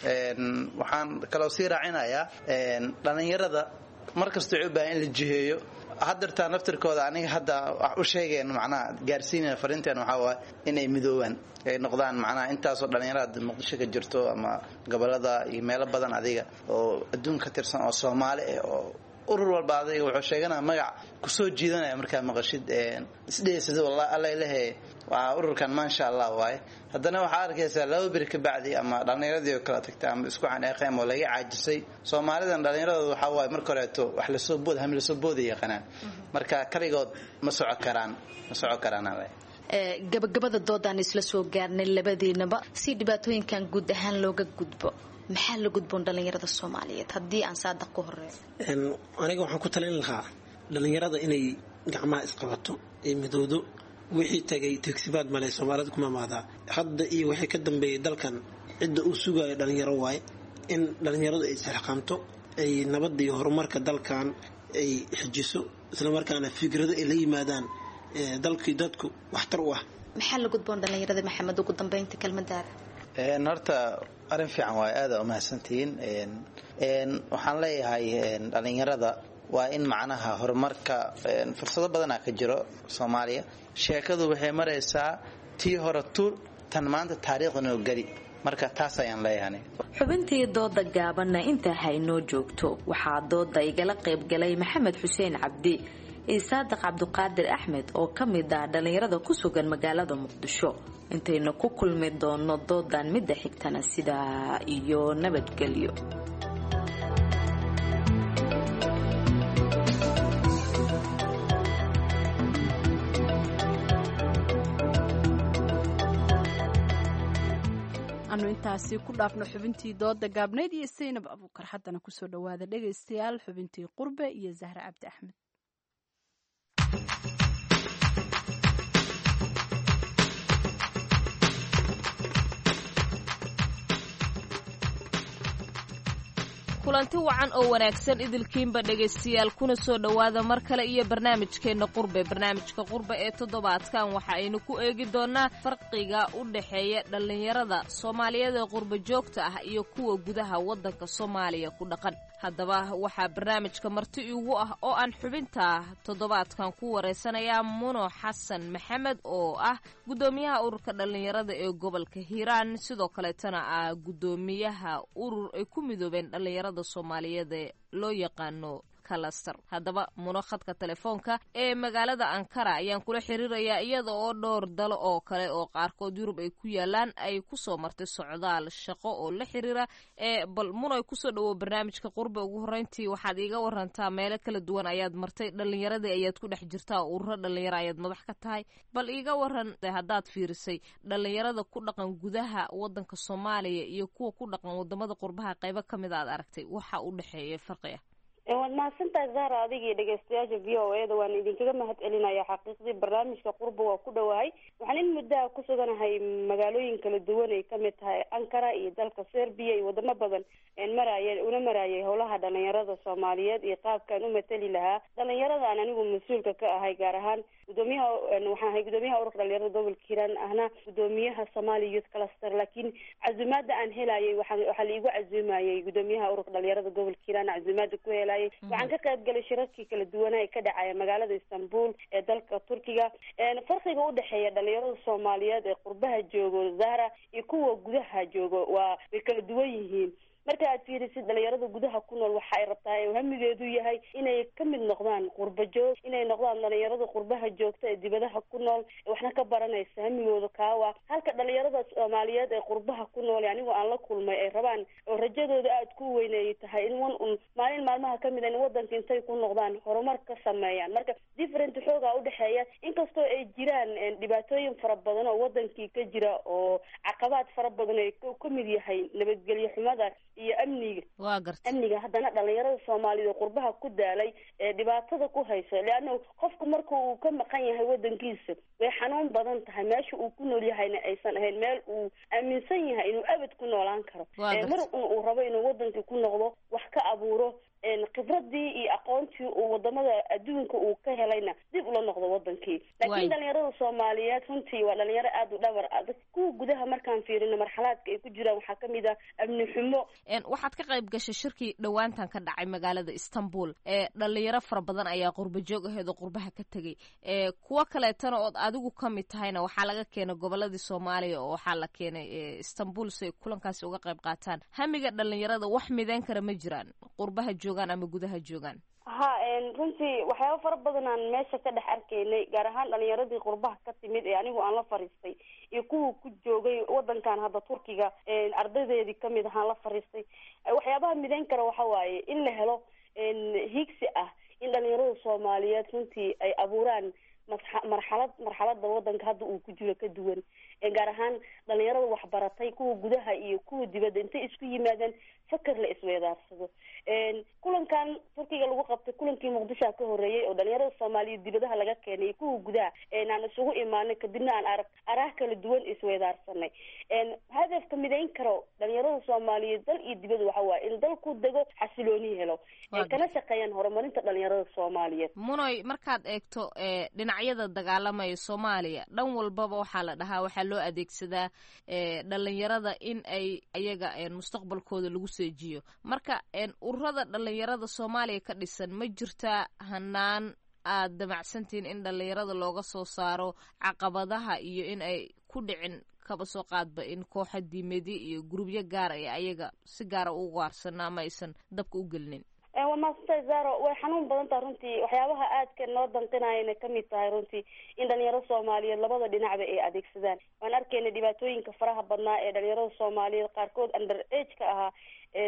waxaan kaloo sii raacinayaa dhalinyarada markasta waxay u baahan in la jiheeyo hadeertaa naftirkooda aniga hadda wax u sheegeen macnaha gaarsiinaya fariinteen waxaa waay inay midoobaan ay noqdaan macnaha intaasoo dhalinyarada muqdisho ka jirto ama gobolada iyo meelo badan adiga oo adduun ka tirsan oo soomaali ah oo urur walba adiga wuxuu sheeganaya magac kusoo jiidanaya markaa maqashid isdheesida wallah alla ilahe waa ururkan maasha allah waaye haddana waxaa arkaysaa laba beri ka bacdi ama dhallinyaradii oo kala tagtay ama isku xaneeqeen oo laga caajisay soomaalidan dhallinyaradooda waxaa waaye marka horeeto wax lasoo bood ham lasoo booda yaqaanaan marka kaligood ma soco karaan ma soco karaan ale gabagabada doodaan isla soo gaarnay labadiinaba si dhibaatooyinkan guud ahaan looga gudbo maxaa la gudboon dhallinyarada soomaaliyeed haddii aan saadaq ku horeeyo aniga waxaan ku talin lahaa dhallinyarada inay gacmaha isqabato ee midoodo wixii tagay tegsibaad male soomaalida kuma maadaa hadda iyo wixii ka dambeeyay dalkan cidda uu sugayo dhalinyaro waaye in dhalinyaradu ay isxilqaamto ay nabadda iyo horumarka dalkan ay xijiso islamarkaana fikrado ay la yimaadaan dalkii dadku waxtar u ah maxaa la gudboon dhalinyarada maxamed ugu dambeynta kelmadaada horta arrin fiican waay aada umahadsantihiin waxaan leeyahay dhalinyarada waa in macnaha horumarka fursado badana ka jiro soomaaliya sheekadu waxay maraysaa tii hore tu tan maanta taariikhnoo geli marka taas ayaan leeyahay xubintii dooda gaabanna intaa haynoo joogto waxaa dooda igala qaybgalay maxamed xuseen cabdi iyo saadiq cabduqaadir axmed oo ka mid ah dhallinyarada ku sugan magaalada muqdisho intaynu ku kulmi doono doodan midda xigtana sidaa iyo nabadgelyo anu intaasi ku dhaafno xubintii dooda gaabnayd iyo saynab abuukar haddana kusoo dhawaada dhegaystayaal xubintii qurbe iyo zahre cabdi axmed kulanti wacan oo wanaagsan idilkiinba dhegaystayaal kuna soo dhowaada mar kale iyo barnaamijkeenna qurbe barnaamijka qurbe ee toddobaadkan waxa aynu ku eegi doonnaa farqiga u dhexeeya dhallinyarada soomaaliyeed ee qurbe joogta ah iyo kuwa gudaha waddanka soomaaliya ku dhaqan haddaba waxaa barnaamijka marti igu ah oo aan xubinta toddobaadkan ku wareysanayaa muno xasan maxamed oo ah guddoomiyaha ururka dhallinyarada ee gobolka hiiraan sidoo kaleetana ah guddoomiyaha urur ay ku midoobeen dhallinyarada soomaaliyeed ee loo yaqaano kalastar haddaba muno khadka telefoonka ee magaalada ankara ayaan kula xiriirayaa iyada oo dhowr dalo oo kale oo qaarkood yurub ay ku yaalaan ay kusoo martay socdaal shaqo oo la xiriira ee bal muno ay kusoo dhawow barnaamijka qurbe ugu horreyntii waxaad iiga warantaa meelo kala duwan ayaad martay dhallinyaradii ayaad ku dhex jirtaa oo ururo dhallinyaro ayaad madax ka tahay bal iiga waran haddaad fiirisay dhallinyarada ku dhaqan gudaha waddanka soomaaliya iyo kuwa ku dhaqan wadamada qurbaha qaybo ka mid aad aragtay waxa u dhexeeya farqiga waad mahadsantahay zahra adiga iyo dhegeystayaasha v o e da waan idinkaga mahad celinaya xaqiiqdii barnaamijka qurba waa ku dhowahay waxaan in muddaha ku suganahay magaalooyin kala duwan ay kamid tahay ankara iyo dalka serbia iyo wadamo badan maraya una marayay howlaha dhalinyarada soomaaliyeed iyo qaabkaan u matali lahaa dhalinyaradan anigu mas-uulka ka ahay gaar ahaan gudoomiyaha waxaan ahay gudoomiyaha ururka dhalinyarada gobolka hiiraan ahna gudoomiyaha somalia youth cluster laakiin cazumaada aan helayay waa waxaa laigu cazumayay gudoomiyaha ururka dhalinyarada gobolka hiiraan cazumaada ku helay waxaan ka qayb galay shirarkii kala duwanaa ee ka dhacaya magaalada istanbul ee dalka turkiga farqiga udhexeeya dhalinyarada soomaaliyeed ee qurbaha joogo zahra iyo kuwa gudaha joogo waa way kala duwan yihiin marka aad fiirisid dhalinyarada gudaha ku nool waxa ay rabtaa ee hamigeedu yahay inay ka mid noqdaan qurba joog inay noqdaan dhalinyarada qurbaha joogta ee dibadaha ku nool waxna ka baranaysa hamigooda kaawa halka dhalinyarada soomaaliyeed ee qurbaha ku nool anigoo aan la kulmay ay rabaan oo rajadooda aada ku weynay tahay in wan un maalin maalmaha kamid a in wadanka intay ku noqdaan horumar ka sameeyaan marka different xoogaa udhexeeya inkastoo ay jiraan dhibaatooyin fara badan oo wadankii ka jira oo caqabaad fara badan ay ka mid yahay nabadgelyo xumada iyo amniga waa garta amniga haddana dhalinyarada soomaaliyed oo qurbaha ku daalay ee dhibaatada ku hayso leanna qofku marka uu ka maqan yahay wadankiisa way xanuun badan tahay meesha uu ku nool yahayna aysan ahayn meel uu aaminsan yahay inuu abad ku noolaan karo mar un uu rabo inuu wadankii ku noqdo wax ka abuuro khibradii iyo aqoontii uu wadamada adduunka uu ka helayna dib ula noqdo wadankii laakiin dhalinyarada soomaaliyeed runtii waa dhalinyaro aada u dhabar adag kuwa gudaha markaan fiirino marxalaadka ay ku jiraan waxaa kamid ah amni xumo waxaad ka qayb gashay shirkii dhowaantan ka dhacay magaalada istanbul ee dhalinyaro fara badan ayaa qurba joog aheed oo qurbaha ka tegay kuwo kaleetana ood adigu kamid tahayna waxaa laga keenay goboladii soomaaliya oo waxaa la keenay istanbul si ay kulankaasi uga qayb qaataan hamiga dhalinyarada wax mideyn kara ma jiraan qurbaha joogaan ama gudaha joogaan ha runtii waxyaaba fara badan aan meesha ka dhex arkaynay gaar ahaan dhalinyaradii qurbaha ka timid ee anigu aan la fariistay iyo kuwa ku joogay wadankan hadda turkiga ardaydeedii kamid ahaan la fariistay waxyaabaha mideyn kara waxa waaye in la helo higsi ah in dhalinyarada soomaaliyeed runtii ay abuuraan marxalad marxalada wadanka hadda uu ku jiro ka duwan gaar ahaan dhalinyarada waxbaratay kuwa gudaha iyo kuwa dibadda intay isku yimaadeen fakar la isweedaarsado kulankan turkiga lagu qabtay kulankii muqdishoa ka horreeyey oo dhalinyarada soomaaliyeed dibadaha laga keenay iyo kuwa gudaha aan isugu imaanay kadibna aan arag araah kala duwan isweydaarsanay hadafka midayn karo dhalinyarada soomaaliyeed dal iyo dibad waxa waaye in dalku dego xasilooni helo kana shaqeeyaan horumarinta dhalinyarada soomaaliyeed munoy markaad eegto dhinacyada dagaalamaya soomaaliya dhan walbaba waxaa la dhahaa waxaa loo adeegsadaa dhalinyarada in ay ayaga mustaqbalkooda lagu seejiyo marka ururada dhalinyarada soomaaliya ka dhisan ma jirtaa hanaan aad damacsantihiin in dhalinyarada looga soo saaro caqabadaha iyo in ay ku dhicin kaba soo qaadba in kooxa diimedi iyo gurubyo gaar ay ayaga si gaara u gaarsano ama aysan dabka u gelinin waa maasantay zaro way xanuun badan taha runtii waxyaabaha aadka noo danqinayana kamid tahay runtii in dhalinyarada soomaaliyeed labada dhinacba ay adeegsadaan waan arkayna dhibaatooyinka faraha badnaa ee dhalinyarada soomaaliyeed qaarkood under age ka ahaa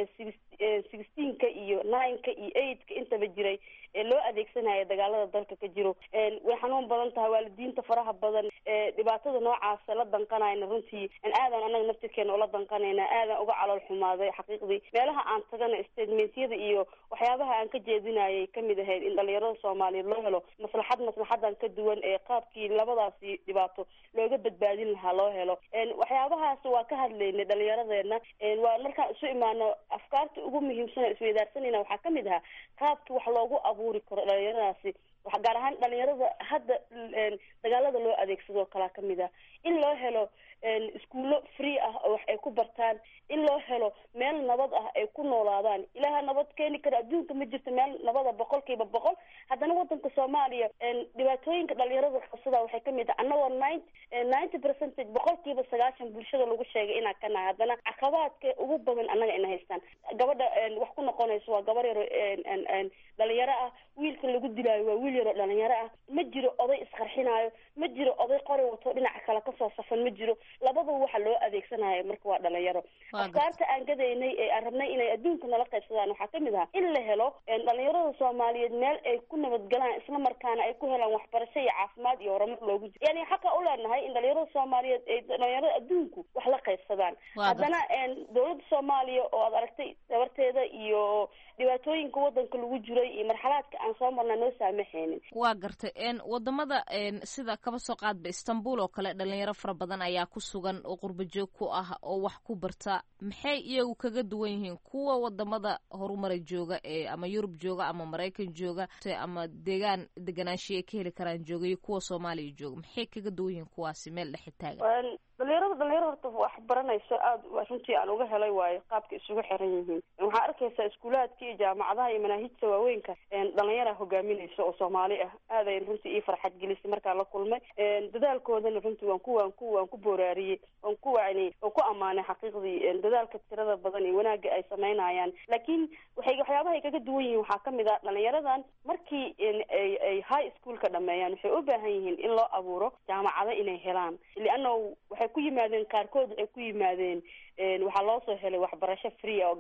sixteenka iyo nineka iyo eigtka intaba jiray ee loo adeegsanaya dagaalada dalka ka jiro way xanuun badan tahay waalidiinta faraha badan dhibaatada noocaasa la danqanayna runtii aadan anaga naftirkeena ula danqanayna aadan uga calool xumaaday xaqiiqdii meelaha aan tagana statementyada iyo waxyaabaha aan ka jeedinayay kamid ahayd in dhalinyarada soomaaliyeed loo helo maslaxad maslaxadan ka duwan ee qaabkii labadaasi dhibaato looga badbaadin lahaa loo helo waxyaabahaas waa ka hadlaynay dhalinyaradeena waa markaan isu imaano afkaarta ugu muhiimsan oo isweydaarsanayna waxaa kamid ahaa qaabki wax loogu abuuri karo dhalinyaradaasi gaar ahaan dhalinyarada hadda dagaalada loo adeegsado kalaa kamid ah in loo helo iskuullo free ah oo wax ay ku bartaan in loo helo meel nabad ah ay ku noolaadaan ilaaha nabad keeni kara adduunka ma jirto meel nabada boqol kiiba boqol haddana wadanka soomaaliya dhibaatooyinka dhalinyarada qabsada waxay kamid ah annagoo nint ninety percentage boqol kiiba sagaashan bulshada lagu sheegay inaan ka nahay haddana caqabaadka ugu badan annaga ina haystaan gabadha wax ku noqonayso waa gabar yaro dhalinyaro ah wiilka lagu dilaayo waa wiil yaroo dhalinyaro ah ma jiro oday isqarxinaayo ma jiro oday qori wato dhinaca kale kasoo safan ma jiro labadaba waxa loo adeegsanayo marka waa dhalinyaro afkaarta aan gadaynay ee aan rabnay inay adduunka nala qaybsadaan waxaa kamid ahaa in la helo dhalinyarada soomaaliyeed meel ay ku nabadgalaan isla markaana ay ku helaan waxbarasho iyo caafimaad iyo horumar loogu jiro yani xaqa u leenahay in dhalinyarada soomaaliyeed ay dhalinyarada adduunku wax la qaybsadaan haddana dowladda soomaaliya oo aad aragtay dabarteeda iyo dhibaatooyinka wadanka lagu jiray iyo marxalaadka aan soo marnaa noo saamaxaynin waa gartay wadamada sida kaba soo qaadba istanbul oo kale dhalinyaro fara badan ayaa ku sugan oo qurba joog ku ah oo wax ku barta maxay iyagu kaga duwan yihiin kuwa wadamada horumara jooga ee ama yurub jooga ama maraykan jooga ama deegaan deganaanshiya ka heli karaan jooga iyo kuwa soomaaliya jooga maxay kaga duwan yihiin kuwaasi meel dhexe taagan dhalinyarada dhalinyarada horta wax baranayso aada runtii aan uga helay waayo qaabka isugu xiran yihiin waxaa arkaysaa iskuulaadka iyo jaamacadaha iyo manaahijta waaweynka dhalinyara hogaaminaysa oo soomaali ah aadayn runtii ii farxad gelisay markaan la kulmay dadaalkoodana runtii waan ku waan ku waan ku booraariyey waan ku wacniyey waan ku ammaanay xaqiiqdii dadaalka tirada badan iyo wanaagga ay samaynayaan laakiin waxay waxyaabaha ay kaga duwan yihiin waxaa kamid ah dhalinyaradan markii ay ay high schoolka dhameeyaan waxay u baahan yihiin in loo abuuro jaamacado inay helaan lianna waxay ku yimaadeen qaarkood waxay ku yimaadeen waxaa loo soo helay waxbarasho free oo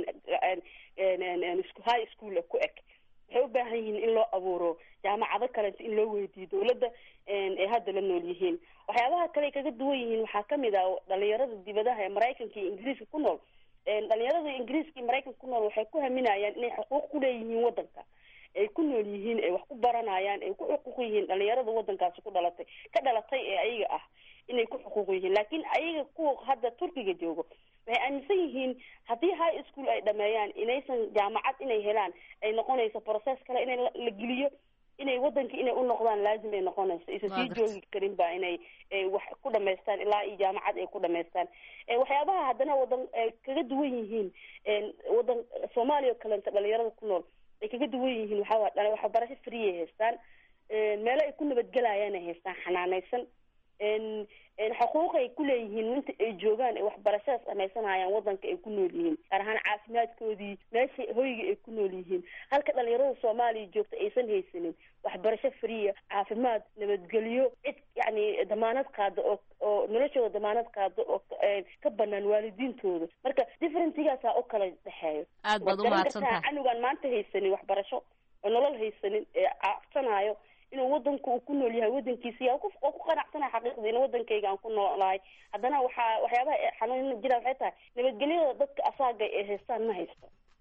high school ku eg waxay u baahan yihiin in loo abuuro jaamacado kalenta in loo weydiiyo dowladda ay hadda la nool yihiin waxyaabaha kale ay kaga duwan yihiin waxaa kamid ah dhalinyarada dibadaha ee maraykanka iyo ingiriiska ku nool dhalinyarada ingiriiska iyo maraykanka ku nool waxay ku haminayaan inay xuquuq ku leeyihiin wadanka ay ku nool yihiin ay wax ku baranayaan ay ku xuquuq yihiin dhalinyarada wadankaasi ku dhalatay ka dhalatay ee ayaga ah inay ku xuquuq yihiin laakiin ayaga kuwa hadda turkiga joogo waxay aaminsan yihiin haddii high school ay dhameeyaan inaysan jaamacad inay helaan ay noqonayso process kale inay la geliyo inay wadanka inay u noqdaan laazim ay noqonayso aysan sii joogi karin ba inay wax ku dhamaystaan ilaa iyo jaamacad ay ku dhamaystaan waxyaabaha haddana wadan kaga duwan yihiin wadan soomaaliya oo kalenta dhalinyarada ku nool ay kaga duwan yihiin waxaa waxbarasho free ay haystaan meelo ay ku nabadgelayaan ay haystaan xanaanaysan xuquuq ay ku leeyihiin inta ay joogaan ay waxbarashada samaysanayaan wadanka ay ku nool yihiin gaar ahaan caafimaadkoodii meesha hoyga ay ku nool yihiin halka dhalinyarada soomaaliya joogta aysan haysanin waxbarasho friya caafimaad nabadgelyo cid yani damaanad qaada oo oo noloshooda damaanad qaada oo ka banaan waalidiintooda marka differentigaasaa u kala dhexeeyo aad baad umahadsantaha canugaan maanta haysanin waxbarasho oo nolol haysanin ee caafsanayo inuu wadanku uu ku nool yahay wadankiisa yaa oo ku qanacsanahay xaqiiqdii in wadankayga aan ku noolahay haddana waxaa waxyaabaha xanuun jira waxay tahay nabadgelyada dadka asaaga ay haystaan ma haysto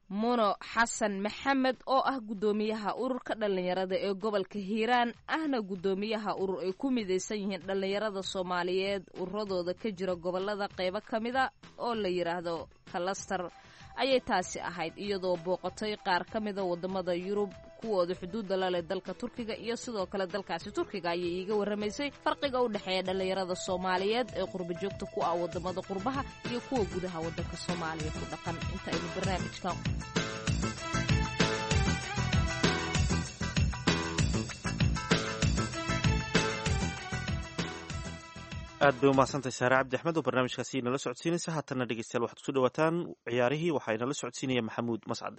muno xasan maxamed oo ah guddoomiyaha ururka dhallinyarada ee gobolka hiiraan ahna guddoomiyaha urur ay ku midaysan yihiin dhallinyarada soomaaliyeed ururadooda ka jira gobolada qeybo ka mida oo la yidhaahdo kalastar ayay taasi ahayd iyadoo booqatay qaar ka mida wadamada yurub kuwooda xuduudda la leh dalka turkiga iyo sidoo kale dalkaasi turkiga ayay iiga warramaysay farqiga u dhexeeya dhallinyarada soomaaliyeed ee qurba joogta ku ah wadamada qurbaha iyo kuwa gudaha wadanka soomaaliya ku dhaqan inta aynu barnaamijkan aad bay umahadsantahay saare cabdi axmed oo barnaamijkaasi inala socodsiinaysa haatanna dhegeystayaal waxaad kusoo dhawaataan ciyaarihii waxaa inala socodsiinaya maxamuud mascade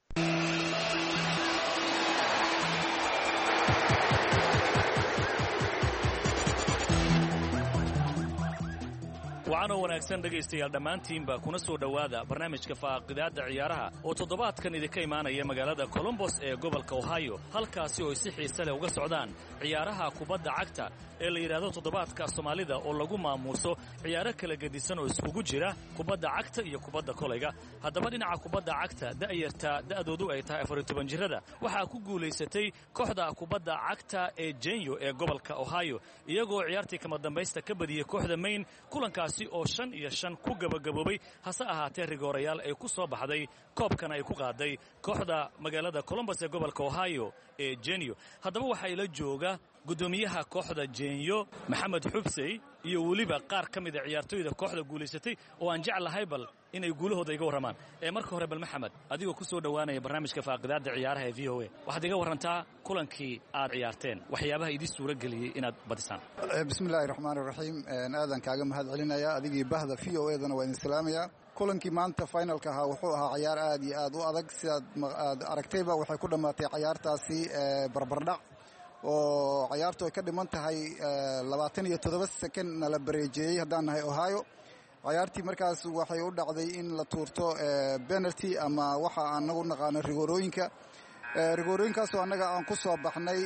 wacanoo wanaagsan dhegaystayaal dhammaantiinba kuna soo dhowaada barnaamijka faaqidaadda ciyaaraha oo toddobaadkan idinka imaanaya magaalada colombos ee gobolka ohio halkaasi oo ay si xiise leh uga socdaan ciyaaraha kubadda cagta ee la yidhaahdo toddobaadka soomaalida oo lagu maamuuso ciyaaro kala gedisan oo iskugu jira kubadda cagta iyo kubadda kolayga haddaba dhinaca kubadda cagta da'yarta da'doodu ay tahay afar iyo toban jirrada waxaa ku guulaysatay kooxda kubadda cagta ee jenyo ee gobolka ohio iyagoo ciyaartii kama dambaysta ka badiyey kooxda mayn kulankaasi oo shan iyo shan ku gabagaboobay hase ahaatee rigoorayaal ay ku soo baxday koobkana ay ku qaaday kooxda magaalada colombos ee gobolka ohio ee jenyo haddaba waxaa ila jooga guddoomiyaha kooxda jenyo maxamed xubsey iyo weliba qaar ka mida ciyaartooyda kooxda guulaysatay oo aan jeclahay bal inay guulahooda iga warramaan ee marka hore bal maxamed adigoo ku soo dhowaanaya barnaamijka faaqidaadda ciyaaraha ee v o a waxaad iga warrantaa kulankii aad ciyaarteen waxyaabaha idin suura geliyey inaad badisaan bismillahi raxmaan iraxiim aadan kaaga mahad celinaya adigii bahda v o edana waa idin salaamaya kulankii maanta finalka ahaa wuxuu ahaa cayaar aad iyo aad u adag sidaad aad aragtayba waxay ku dhammaatay cayaartaasi barbardhac oo cayaartu ay ka dhiman tahay labaatan iyo toddoba sekond na la bareejeeyey haddaan nahay ohio cayaartii markaas waxay u dhacday in la tuurto penalty ama waxa anagu naqaano rigoorooyinka rigoorooyinkaasoo annaga aan ku soo baxnay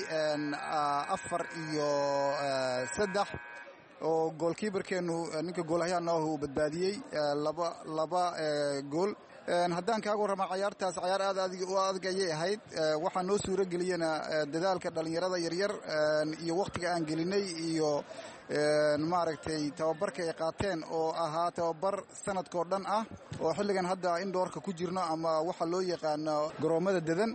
afar iyo saddex oo goolkiibarkeennu ninka goolhayaana uu badbaadiyey laba laba gool haddaan kaaga warrama cayaartaas cayaar aad u adag ayay ahayd waxaa noo suuro geliyena dadaalka dhallinyarada yaryar iyo wakhtiga aan gelinay iyo maaragtay tababarka ay qaateen oo ahaa tababar sanadkoo dhan ah oo xilligan hadda indhoorka ku jirno ama waxa loo yaqaano garoommada dedan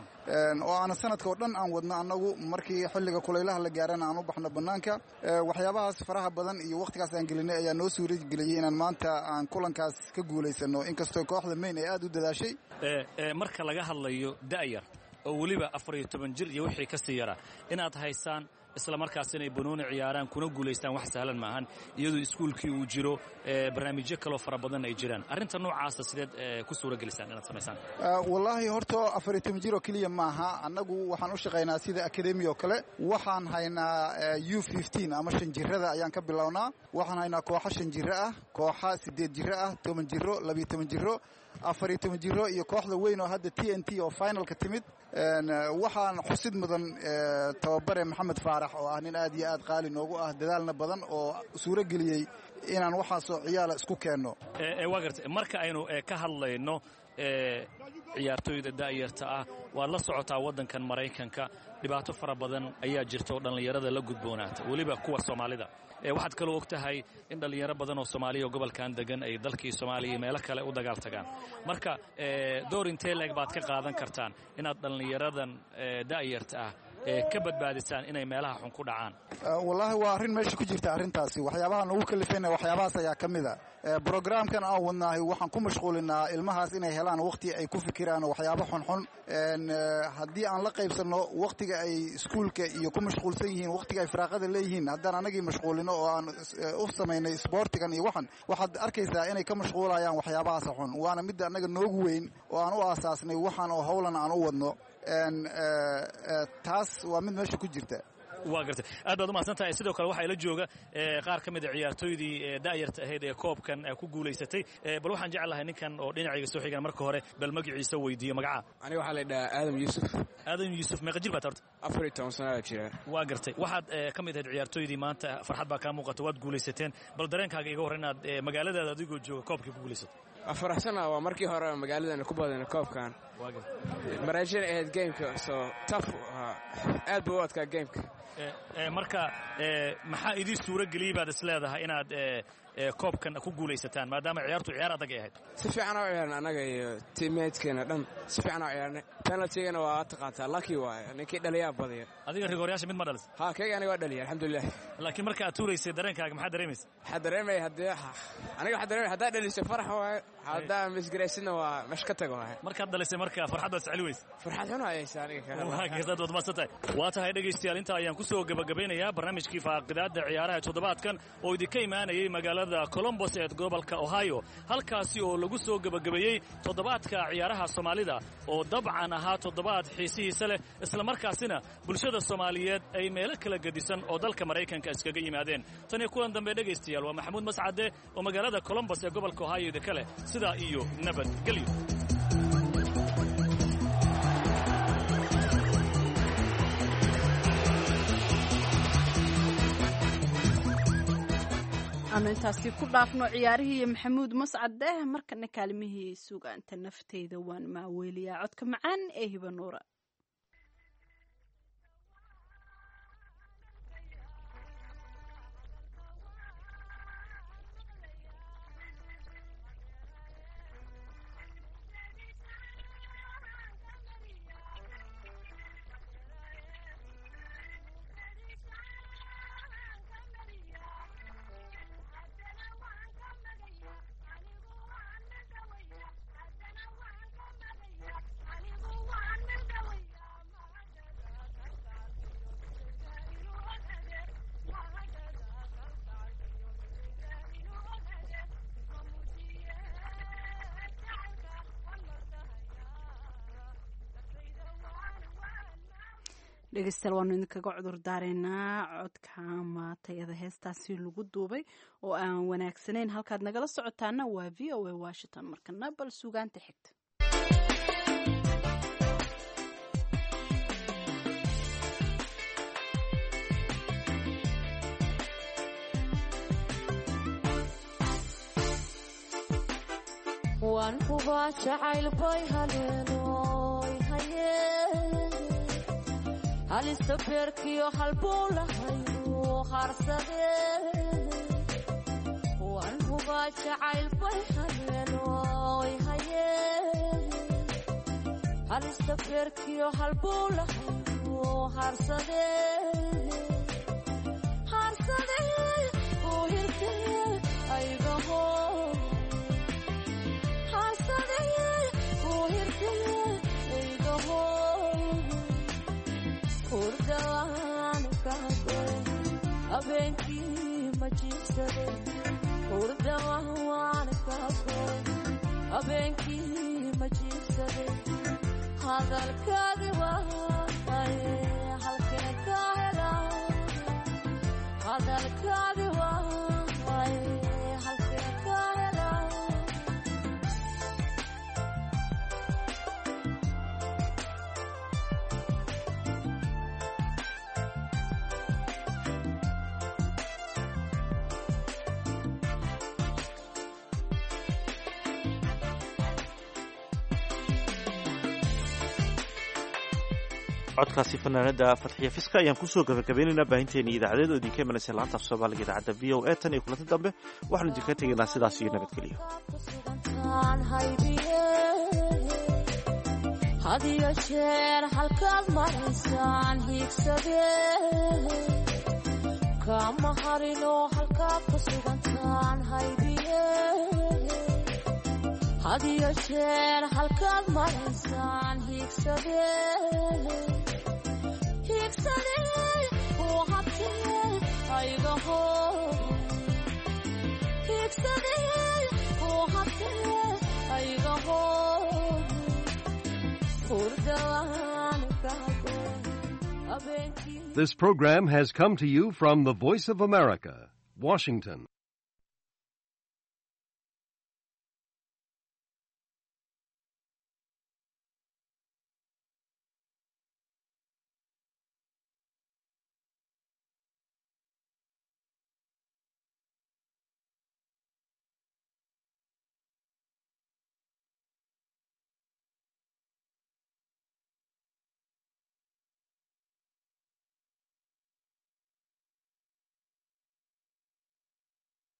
oo aana sanadkao dhan aan wadno annagu markii xilliga kulaylaha la gaarana aan u baxno bannaanka waxyaabahaas faraha badan iyo wakhtigaas aan gelinay ayaa noo suura geliyey inaan maanta aan kulankaas ka guulaysano inkastoo kooxda mayn ay aad u dadaashay marka laga hadlayo da'yar oo weliba afar iyo toban jir iyo wixii ka sii yaraa inaad haysaan isla markaas inay banooni ciyaaraan kuna guulaystaan wax sahlan maahan iyadoo iskuulkii uu jiro barnaamijyo kaloo fara badan ay jiraan arrinta noocaasa sideed ku suura gelisaan inaad samaysaan wallaahi horta afar iyo toban jir oo keliya maaha annagu waxaan u shaqaynaa sida akademi oo kale waxaan haynaa u fifteen ama shan jirada ayaan ka bilownaa waxaan haynaa kooxo shan jiro ah kooxa sideed jiro ah toban jiro labiyo toban jiro afar iyo toban jiro iyo kooxda weyn oo hadda t n t oo finalka timid waxaan xusid mudan tababare maxamed faarax oo ah nin aad iyo aad qaali noogu ah dadaalna badan oo suuro geliyey inaan waxaasoo ciyaala isku keenno waa garta marka aynu ka hadlayno ciyaartooyda da'yarta ah waad la socotaa waddankan maraykanka dhibaato fara badan ayaa jirta oo dhallinyarada la gudboonaata weliba kuwa soomaalida waxaad kaloo og tahay in dhallinyaro badan oo soomaaliya oo gobolkan degan ay dalkii soomaaliya iyo meelo kale u dagaal tagaan marka door intee leeg baad ka qaadan kartaan inaad dhallinyaradan da'yarta ah ka badbaadisaan inay meelaha xun ku dhacaan wallaahi waa arrin meesha ku jirta arrintaasi waxyaabaha nagu kalifayna waxyaabahaas ayaa ka mid a brograamkan aan wadnaahay waxaan ku mashquulinaa ilmahaas inay helaan wakhti ay ku fikiraan waxyaabo xunxun haddii aan la qaybsanno wakhtiga ay iskuulka iyo ku mashquulsan yihiin wakhtiga ay firaaqada leeyihiin haddaan anagii mashquulino oo aan u samaynay sboortigan iyo waxan waxaad arkaysaa inay ka mashquulayaan waxyaabahaas xun waana midda annaga noogu weyn oo aan u aasaasnay waxaan oo howlan aan u wadno taas waa mid meesha ku jirta waa gartay aad baad umahadsan tahay sidoo kale waxaa ila jooga qaar ka mid a ciyaartooydii da'yarta ahayd ee koobkan ku guulaysatay bal waxaan jeclahay ninkan oo dhinacayga soo xigan marka hore bal magaciisa weydiiyo magaca aniga waxaa la dhahaa aadam yuusuf aadam yuusuf meeqa jir baad horta afar iyo toban sanaa jira waa gartay waxaad ka mid ahayd ciyaartooydii maanta farxad baa kaa muuqata waad guulaysateen bal dareenkaaga iga horre inaad magaaladaada adigoo jooga koobkii ku guulaysatay waa faraxsana waa markii hore magaaladana ku badana koobkan maraajina ahayd gameka soo taf aad buu u adkaa gameka marka maxaa idii suuro geliyey baad is leedahay inaad koobkan ku guulaysataan maadaama ciyaartu ciyaar adag ay ahayd si fiican oo ciyaarna annaga iyo tiimeedkeena dhan si fiican oo ciyaarnay penaltigana waa taqaataa lucky waaye ninkii dhaliyaa badiya adiga rigooryaasha mid ma dhalis ha kayga aniga waa dhaliya alxamdulilah laakiin marka aad tuuraysay dareenkaaga maxaa dareemaysa waxaa dareemaya haddii aniga waxaa dareemaya haddaa dhalisay farax waaye haddaa misgaraysidna waa mesh ka tago waaye markaad dhalisay marka farxaddaad isceli weysa farxad xun hayaysa aniga waad waad tahay waa tahay dhegaystayaal intaa ayaan ku soo gebagabeynayaa barnaamijkii faaqidaadda ciyaaraha toddobaadkan oo idinka imaanayay magaalada colombos ee gobolka ohio halkaasi oo lagu soo gebagabeeyey toddobaadka ciyaaraha soomaalida oo dabcan ahaa toddobaad xiisihiisa leh islamarkaasina bulshada soomaaliyeed ay meelo kala gedisan oo dalka maraykanka iskaga yimaadeen tan iyo kulan dambe dhegaystayaal waa maxamuud mascade oo magaalada colombos ee gobolka ohio idinka leh sidaa iyo nabadgelyo aanu intaasi ku dhaafno ciyaarihii iyo maxamuud mascade markana kaalimihii sugaanta nafteyda waan maaweeliyaa codka macaan ee hiba nuura dhegeystayaal waanu idinkaga cudur daareynaa codka maatayada heestaasi lagu duubay oo aan wanaagsanayn halkaad nagala socotaana waa v o a washington markana bal sugaanta xigta waan hubaa jacayl bay haleenoy hayeen halista beerkiyo halbuu lahayu harsadeen waan hubaa jacayl bay haleenoy hayeen halista beerkiyo halbuu lahayu harsadeen harsadeen uu hirtee aygaho abeenkii ma jiibsade hurdawaan kaagoy abeenkii ma jiibsade hadalkaagi waaye halkee ka hela hadalkaagi waaye halkee ka hela codkaasi fanaanada fatxiya fiska ayaan kusoo gabagabeynaynaa baahinteena idaacadeed oo idinka imanaysa laanta af soomaaliga idaacadda v o a tan iyo kulanti dambe waxaanu idinka tegaynaa sidaas iyo nabadgelyo hadiyo jeer halkaad maraysaan hiigsadee kama harinoo halkaad ku sugantaan haybiye hadiyo jeer halkaad maraysaan hiigsadee hiigsadee uu habtee aygaho hiigsadee uu habtee aygaho hurdawaan kago habeenkii This program has come to you from the Voice of America, Washington.